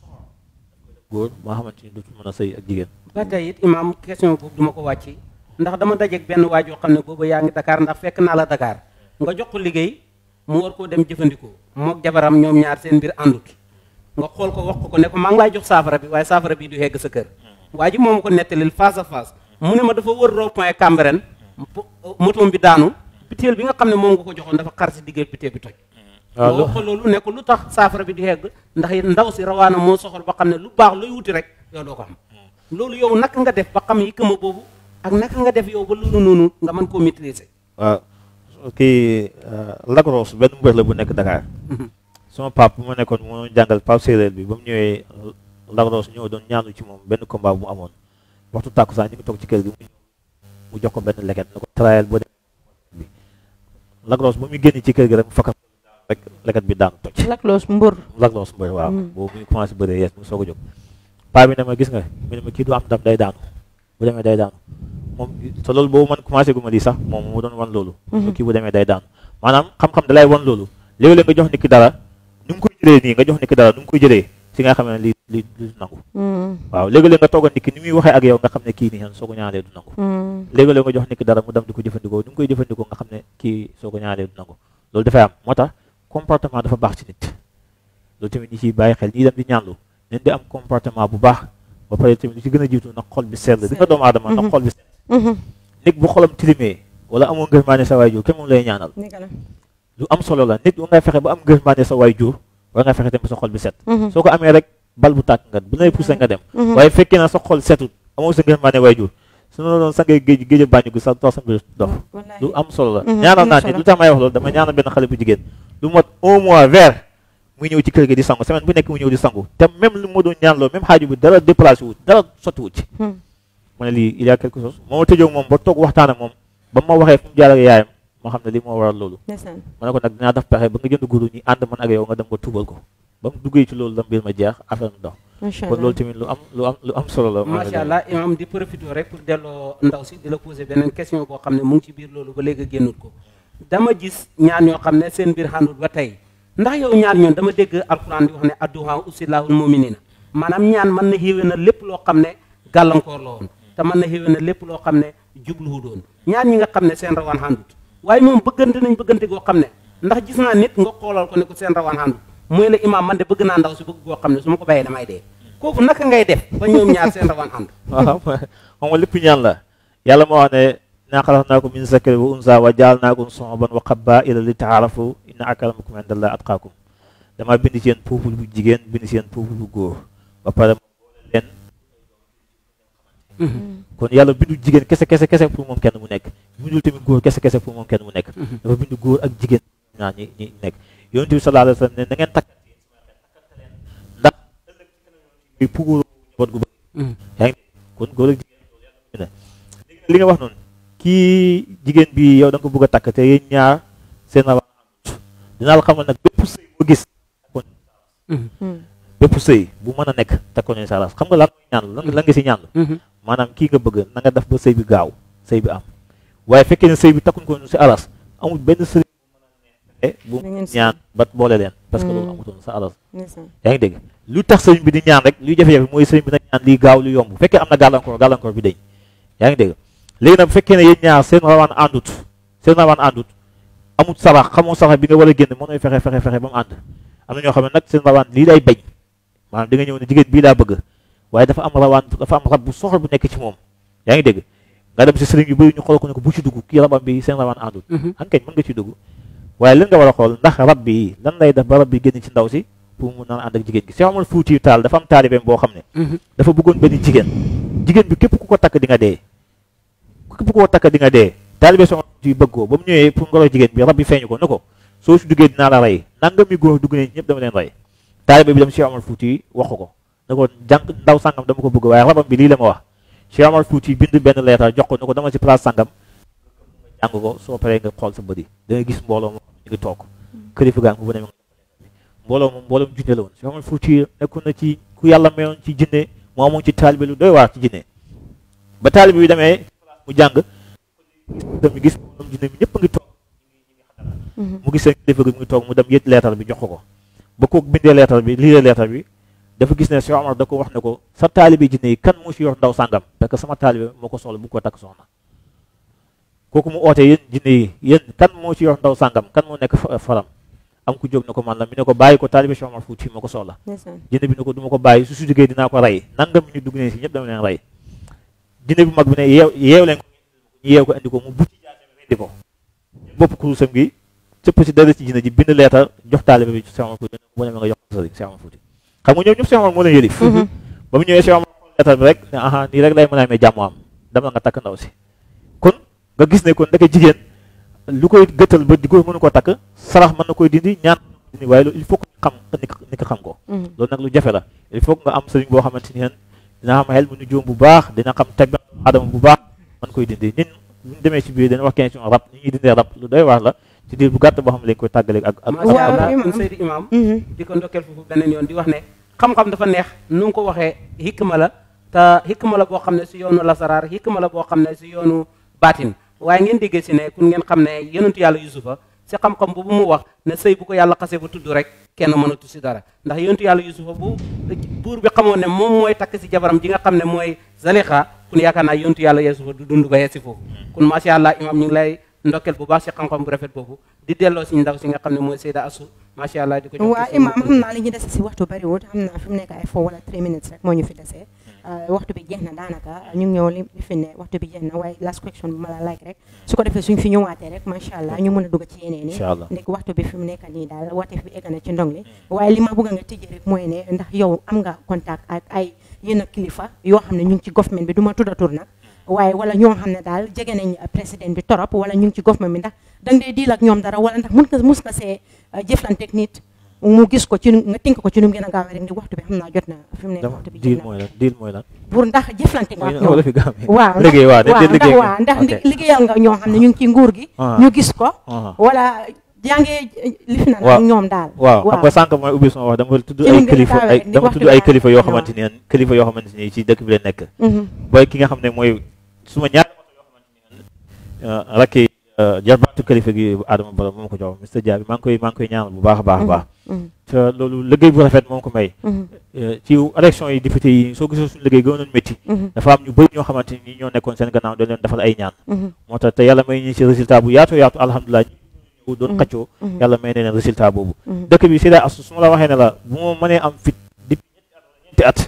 góor moo xamante ni dootul mën a sëy ak jigéen ba tey it imaam question boobu duma ko wàcc ndax dama dajeeg benn waay joo xam ne boobu yaa ngi Dakar ndax fekk naa la Dakar nga jox ko liggéey mu war koo dem jëfandikoo mook jabaram ñoom ñaar seen mbir àndut nga xool ko wax ko ko ne ko maa ngi laay jox saafara bi waaye saafara bi du yegg sa kër waa ji moom ko nettalil face à face mu ne ma dafa wër rond point Cambérène motoom bi daanu biteel bi nga xam ne moom nga ko joxoon dafa xar si diggéey biteel bi toj nga wax ko loolu ne ko lu tax saafara bi du yegg ndax ndaw si rawaana moo soxal ba xam ne lu baax looy wuti rek yow doo ko xam loolu yow naka nga def ba xam yi këma boobu ak naka nga def yow ba loolu noonu nga mën koo maîtriser waaw kii Lagros benn mbër la bu nekk Dakar sama pap bu ma nekkoon moo jàngal pap séeréer bi ba mu ñëwee Lagros ñëw doon ñaanu ci moom benn combat bu mu amoon waxtu tàkkusaan ñu ngi toog ci kër gi mu jox ko benn leket ne ko trayal boo dem bi Lagros ba muy génn ci kër gi rek mu fakkat rek leket bi daan toj Lagros mbër Lagros mbër waaw boobu muy commencé bëree yees mu soog a jóg paa bi ne ma gis nga mu ne ma kii du am ndam day daanu bu demee day daanu moom te loolu boobu man commencé gu ma lii sax moom mu doon wan loolu kii bu demee day daanu maanaam xam-xam da lay wan loolu léeg-léeg nga jox nit ki dara nu ngi koy jëlee nii nga jox nit ki dara nu ngi koy jëlee si nga xam ne li li li nangu waaw léegi-léeg nga tooga nit ki ni muy waxee ak yow nga xam ne kii nii soo ko ñaanalee du nangu léegi-léeg nga jox nit ki dara mu dem di ko jëfandikoo ni mu koy jëfandikoo nga xam ne kii soo ko ñaanalee du nangu loolu dafay am moo tax comportement dafa baax ci nit loolu tamit ñi ciy bàyyi xel ñi dem di ñaanlu nen di am comportement bu baax ba pare tamit li ci gën a jiitu nag xol bi sell di nga doomu aadama nag xol bi sell nit bu xolam tilimee wala amoo ngërmaane sa waay jur kenn moom lay ñaanal lu am solo la nit war ngay fexe ba am ngërmaane sa waay jur war nga fexe tamit sa xol bi set soo ko amee rek bal bu tàkk nga bu lay poussé nga dem waaye fekkee na sa xol setut amoo sa ngërmaane waay jur su na doon sa ngay géej géej bàññu gi sax dox sa mbir dox lu am solo la ñaanal naa nit lu tax may wax loolu dama ñaanal benn xale bu jigéen lu mot un mois vers muy ñëw ci kër gi di sangu semaine bu nekk mu ñëw di sangu te même lu ma doon ñaanloo même xaaju bi dara déplacé wut dara sotti wut ci mu ne lii il y a quelque chose moo ma tëjoo moom ba toog waxtaan ak moom ba ma waxee fu mu jaar ak yaayam ma xam ne lii moo waral loolu ma ne ko nag dinaa def pexe ba nga jënd guru ñi ànd man ak yow nga dem nga tubal ko ba mu duggee ci loolu la mbir ma jeex affaire mu dox kon loolu tamit lu am lu am lu am solo la macha allah imam di profité rek pour delloo ndaw si di la poser beneen question boo xam ne mu ngi ci biir loolu ba léegi génnut ko dama gis ñaan yoo xam ne seen mbir xàndut ba tey ndax yow ñaan ñoon dama dégg alquran di wax ne adduha usilaahul muminina maanaam ñaan mën na xéwé na lépp loo xam ne gàllankoor la woon te mën na xéwé na lépp loo xam ne jubluwu doon ñaan ñi nga xam ne seen rawaan xàndut waaye moom bëggante nañ bëggante goo xam ne ndax gis naa nit nga xoolal ko ne ko seen rawaan xàndut mooy la imaam man de bëgg naa ndaw si bëgg goo xam ne su ma ko bàyyee damay dee kooku naka ngay def ba ñoom ñaar seen rawaan ànd waaw xam nga lépp ñaan la yàlla moo wax ne naa xalaqnaakum min zakarin wa unsa wa jaalnaakum shu'uban wa qabaa'ila li ta'aarafu inna akramakum indallahi atqaakum dama bind ci yéen peuple bu jigéen bind ci yéen peuple bu góor ba pare ma boole leen kon yàlla bindu jigéen kese kese kese pour moom kenn mu nekk bindul tamit góor kese kese pour moom kenn mu nekk dafa bindu góor ak jigéen ñaar ñi ñi nekk yonent bi sallallahu alayhi wa sallam ne na ngeen takk ndax ëllëg ci kanam yoon pour njaboot gu bëri yaa ngi kon góor ak jigéen loolu yàlla bind na léegi li nga wax noonu kii jigéen bi yow da nga ko bëgg a takk te yéen ñaar seen rawaan àndut dinaa la xamal nag bépp sëy boo gis bépp sëy bu mën a nekk takkoon nañu sa alas xam nga lan mooy ñaan lan lan nga si ñaan maanaam kii nga bëgg na nga def ba sëy bi gaaw sëy bi am waaye fekkee ne sëy bi takkuñ ko si alas amul benn sëriñ bu mën a ne bu ñaan ba boole leen parce que loolu amutoon sa alas yaa ngi dégg lu tax sëriñ bi di ñaan rek luy jafe-jafe mooy sëriñ bi na ñaan lii gaaw lu yomb bu fekkee am na gàllankoor gàllankoor bi dañ yaa ngi dégg léegi nag bu fekkee ne yéen ñaar seen rawaan àndut seen rawaan àndut amut sarax xamoo sarax bi nga war a génn moo nooy fexe fexe fexe ba mu ànd am na ñoo xam ne nag seen rawaan lii day bañ maanaam di nga ñëw ne jigéen bii laa bëgg waaye dafa am rawaan dafa am rab bu soxor bu nekk ci moom yaa ngi dégg nga dem si sëriñ yu bëri ñu xool ko ne ko bu ci dugg kii rabam bi seen rawaan àndut xam kañ mën nga ci dugg waaye lan nga war a xool ndax rab bi lan lay def ba rab bi génn ci ndaw si pour mu naan ànd ak jigéen gi Cheikh Omar Fuuti Taal dafa am taalibeem boo xam ne dafa bëggoon benn jigéen jigéen bi képp ku ko takk di nga dee képp ku ko takk di nga dee taalibe Cheikh Omar Fuuti bëgg ko ba mu ñëwee pour ngoro jigéen bi rab bi feeñu ko ne ko soo si duggee dinaa la rey nanga mi góor dugg ne ñëpp dama leen rey taalibe bi dem Cheikh Omar Fuuti wax ko ne ko jàng ndaw sàngam dama ko bëgg waaye rabam bi lii la ma wax Cheikh Omar Fuuti bind benn leetar jox ko ne ko dama si place sàngam nga jàng ko soo paree nga xool sa bëri da nga gis mbooloo moom ñu ngi toog kilifa gaa ngi bu ne mbooloo moom mbooloom jinne la woon Cheikh Omar Fuuti nekkoon na ci ku yàlla mayoon ci jinne moo amoon ci taalibe lu doy waar ci jinne ba taalibe bi demee mu jàng mi gis mbooloom jinne mi ñëpp a ngi toog mu gis seen kilifa gi mu ngi toog mu dem yët leetar bi jox ko ko ba ko bindee leetar bi lii leetar bi dafa gis ne Cheikh Omar da ko wax ne ko sa taalibe jinne yi kan moo si yor ndaw sàngam parce que sama taalibe moo ko soxla bu ko takk soxna kooku mu oote yéen jinne yi yéen kan moo si yor ndaw sàngam kan moo nekk faram am ku jóg na ko man la mi ne ko bàyyi ko taalibe Cheikh Omar Fuuti moo ko soxla jinne bi ne ko du ma ko bàyyi su su jógee dinaa ko rey nangam ñu dugg ne si ñëpp dama leen rey jinne bi mag bi ne yeew yeew leen ko ñu yeew ko indi ko mu bucci jaasem rendi ko bopp kurusam gi cëpp si dara ci jinne ji bind leetar jox taalibe bi Cheikh Omar Fuuti bu ne ma nga jox ko sëriñ Cheikh Omar Fuuti xam nga ñoom ñëpp Cheikh Omar moo leen yëlif ba mu ñëwee Cheikh Omar xool leetar bi rek ne aha nii rek lay mën a amee jàmm am dama nga takk ndaw si kon nga gis ne kon ndeke jigéen lu koy gëttal ba di ko mënu ko takk sarax mën na koy dindi ñaan dindi waaye loolu il faut que xam ni ko xam ko loolu nag lu jafe la il faut que nga am sëriñ boo xamante ni dina xam xel mu nu jóom bu baax dina xam teg adama bu baax mën koy dindi ñun bu ñu demee ci biir dina wax question rab ni ñuy dindee rab lu doy waar la ci diir bu gàtt boo xam ne lañ koy tàggale ak ak macha allah Seydi Imam di ko ndokkeel foofu beneen yoon di wax ne xam-xam dafa neex nu nga ko waxee hikma la te hikma la boo xam ne si yoonu lasaraar hikma la boo xam ne si yoonu baatin waaye ngeen déggee si ne kun ngeen xam ne yonentu yàlla yusufa si xam-xam boobu mu wax ne sëy bu ko yàlla xasee ba tudd rek kenn mënatu si dara ndax yonentu yàlla yusufa bu buur bi xamoon ne moom mooy takk si jabaram ji nga xam ne mooy zalixa kun yaakaar naa yonentu yàlla yusufa du dund ba yegg si foofu kun macha allah imam ñu ngi lay ndokkeel bu baax si xam-xam bu rafet boobu di delloo si ndaw si nga xam ne mooy Seyda Assou macha allah di ko waaw imam xam naa li ñu dese si waxtu bariwut xam naa fi mu nekk ay four wala three minutes rek moo ñu fi desee waxtu bi jeex na daanaka ñu ngi ñëw li fi ne waxtu bi jeex na waaye last question bi ma la like rek su ko defee suñ fi ñëwaatee rek macha allah ñu mën a dugg ci yeneen yi ndek waxtu bi fi mu nekk nii daal wateef bi egg na ci ndong li waaye li ma bëgg nga tijjee rek mooy ne ndax yow am nga contact ak ay yenn kilifa yoo xam ne ñu ngi ci government bi du ma tudda tur nag waaye wala ñoo xam ne daal jege nañ président bi torop wala ñu ngi ci government bi ndax danga dee diil ak ñoom dara wala ndax mun nga mus nga see jëflanteeg nit mu gis ko ci nga tënk ko ci nu mu gën a gaawee rek ni waxtu bi xam naa jot na fi mu nekk waxtu bi diil mooy lan diil mooy lan pour ndax jëflante nga ak ñoom wala fi gaam waaw liggéey waaw waaw liggéey ndax waaw ndax liggéeyal nga ñoo xam ne ñu ngi ci nguur gi ñu gis ko wala jàngee lif na ak ñoom daal waaw xam nga sànq mooy ubbi sama wax dama tudd ay kilifa ay dama tudd ay kilifa yoo xamante ni kilifa yoo xamante ni ci dëkk bi la nekk booy ki nga xam ne mooy suma ñaar yoo xamante ni rakki jarbaatu kilifa gi Adama Barrow moom ko jox Mr Dia bi maa ngi koy maa ngi koy ñaanal bu baax a baax a baax te loolu liggéey bu rafet moom ko may ci élection yi député yi soo gisoo suñu liggéey gënoon métti dafa am ñu bëri ñoo xamante ni ñoo nekkoon seen gannaaw dañ leen defal ay ñaan moo tax te yàlla may ñu ci résultat bu yaatu yaatu alhamdulilah ñu doon xaccoo yàlla may ne leen résultat boobu dëkk bi si daa asu su ma la waxee ne la bu ma mënee am fit depuis ñetti at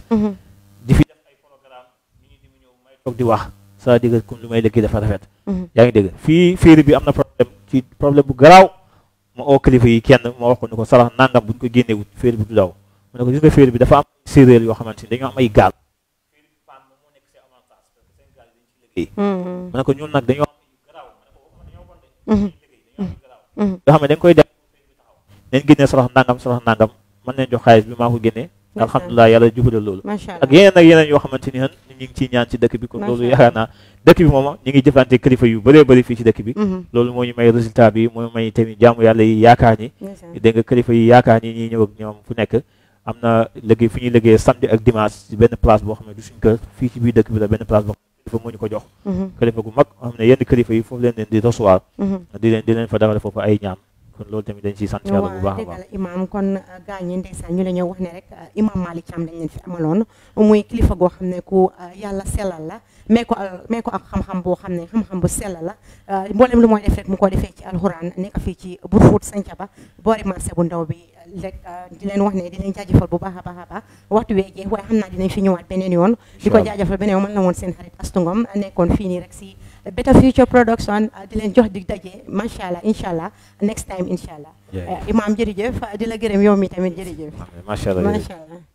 di fi def ay programme ñu ñi di mu ñëw may toog di wax c'est-à-dire comme lu may liggéey dafa rafet yaa ngi dégg fii féeri bi am na problème ci problème bu garaaw ma oo kilifa yi kenn ma wax ko ne ko sarax nangam buñ ko génnee wut féeri bi du daw mu ne ko gis nga féeri bi dafa am séeréer yoo xamante ni dañoo am ay gaal féeri bi paan moom moo nekk seen avantage parce que seen gaal yi dañ ci liggéey mu ne ko ñun nag dañoo am ay garaaw ma ne ko waxuma dañoo bon de liggéey dañoo am ay garaaw yoo xam ne dañ koy def féeri bi taxaw nañ génnee sarax nangam sarax nangam mën nañ jox xaalis bi maa ko génnee alhamdulilah yàlla jubadal loolu macha ak allah yeneen ak yeneen yoo xamante ni xan ñu ngi ciy ñaan ci dëkk bi kon Macha loolu Allah. yaakaar naa dëkk bi moom ñu ngi jëflante kilifa yu bëree bëri fii ci dëkk bi Mhm. loolu moo ñu may résultat bi moo may tamit jaamu yàlla yi yaakaar ni ndeysaan. dégg nga kilifa yi yaakaar ni ñuy ñëw ak ñoom fu nekk am na liggéey fu ñuy liggéey samedi ak dimanche ci benn place boo xam ne du suñ kër fii ci biir dëkk bi la benn place boo xam ne kilifa moo ñu ko jox Mhm. kilifa gu mag xam ne yenn kilifa yi foofu leen leen di recevoir Mhm. di leen di leen fa defal foofu ay ñaan kon loolu tamit dañ ciy sant yàlla bu baax a dëgg baax la imaam kon gaañ ñi ndeysaan ñu la ñëw wax ne rek uh, imaam Malick Thiam dañ leen fi amaloon muy kilifa goo xam ne ku uh, yàlla sellal la mais ko al- mais ko ak xam-xam boo xam ne xam-xam bu sell la uh, mboolem lu mooy def rek mu ko defee ci alxuraan nekk fii ci Brufut Sancaba boori marché bu ndaw bi rek di leen wax ne di leen jaajëfal bu baax a baax a baax waxtu wee jeex waaye xam naa dinañ fi ñëwaat beneen yoon di ko Incha allah. jaajëfal beneen yoon man la woon seen xarit Astou Ngom nekkoon fii nii rek si Better Future Production uh, di leen jox dig daje macha allah incha allah next time incha allah Yeah. Uh, imaam jërëjëf di la gërëm yow mi tamit jërëjëf macha allah macha allah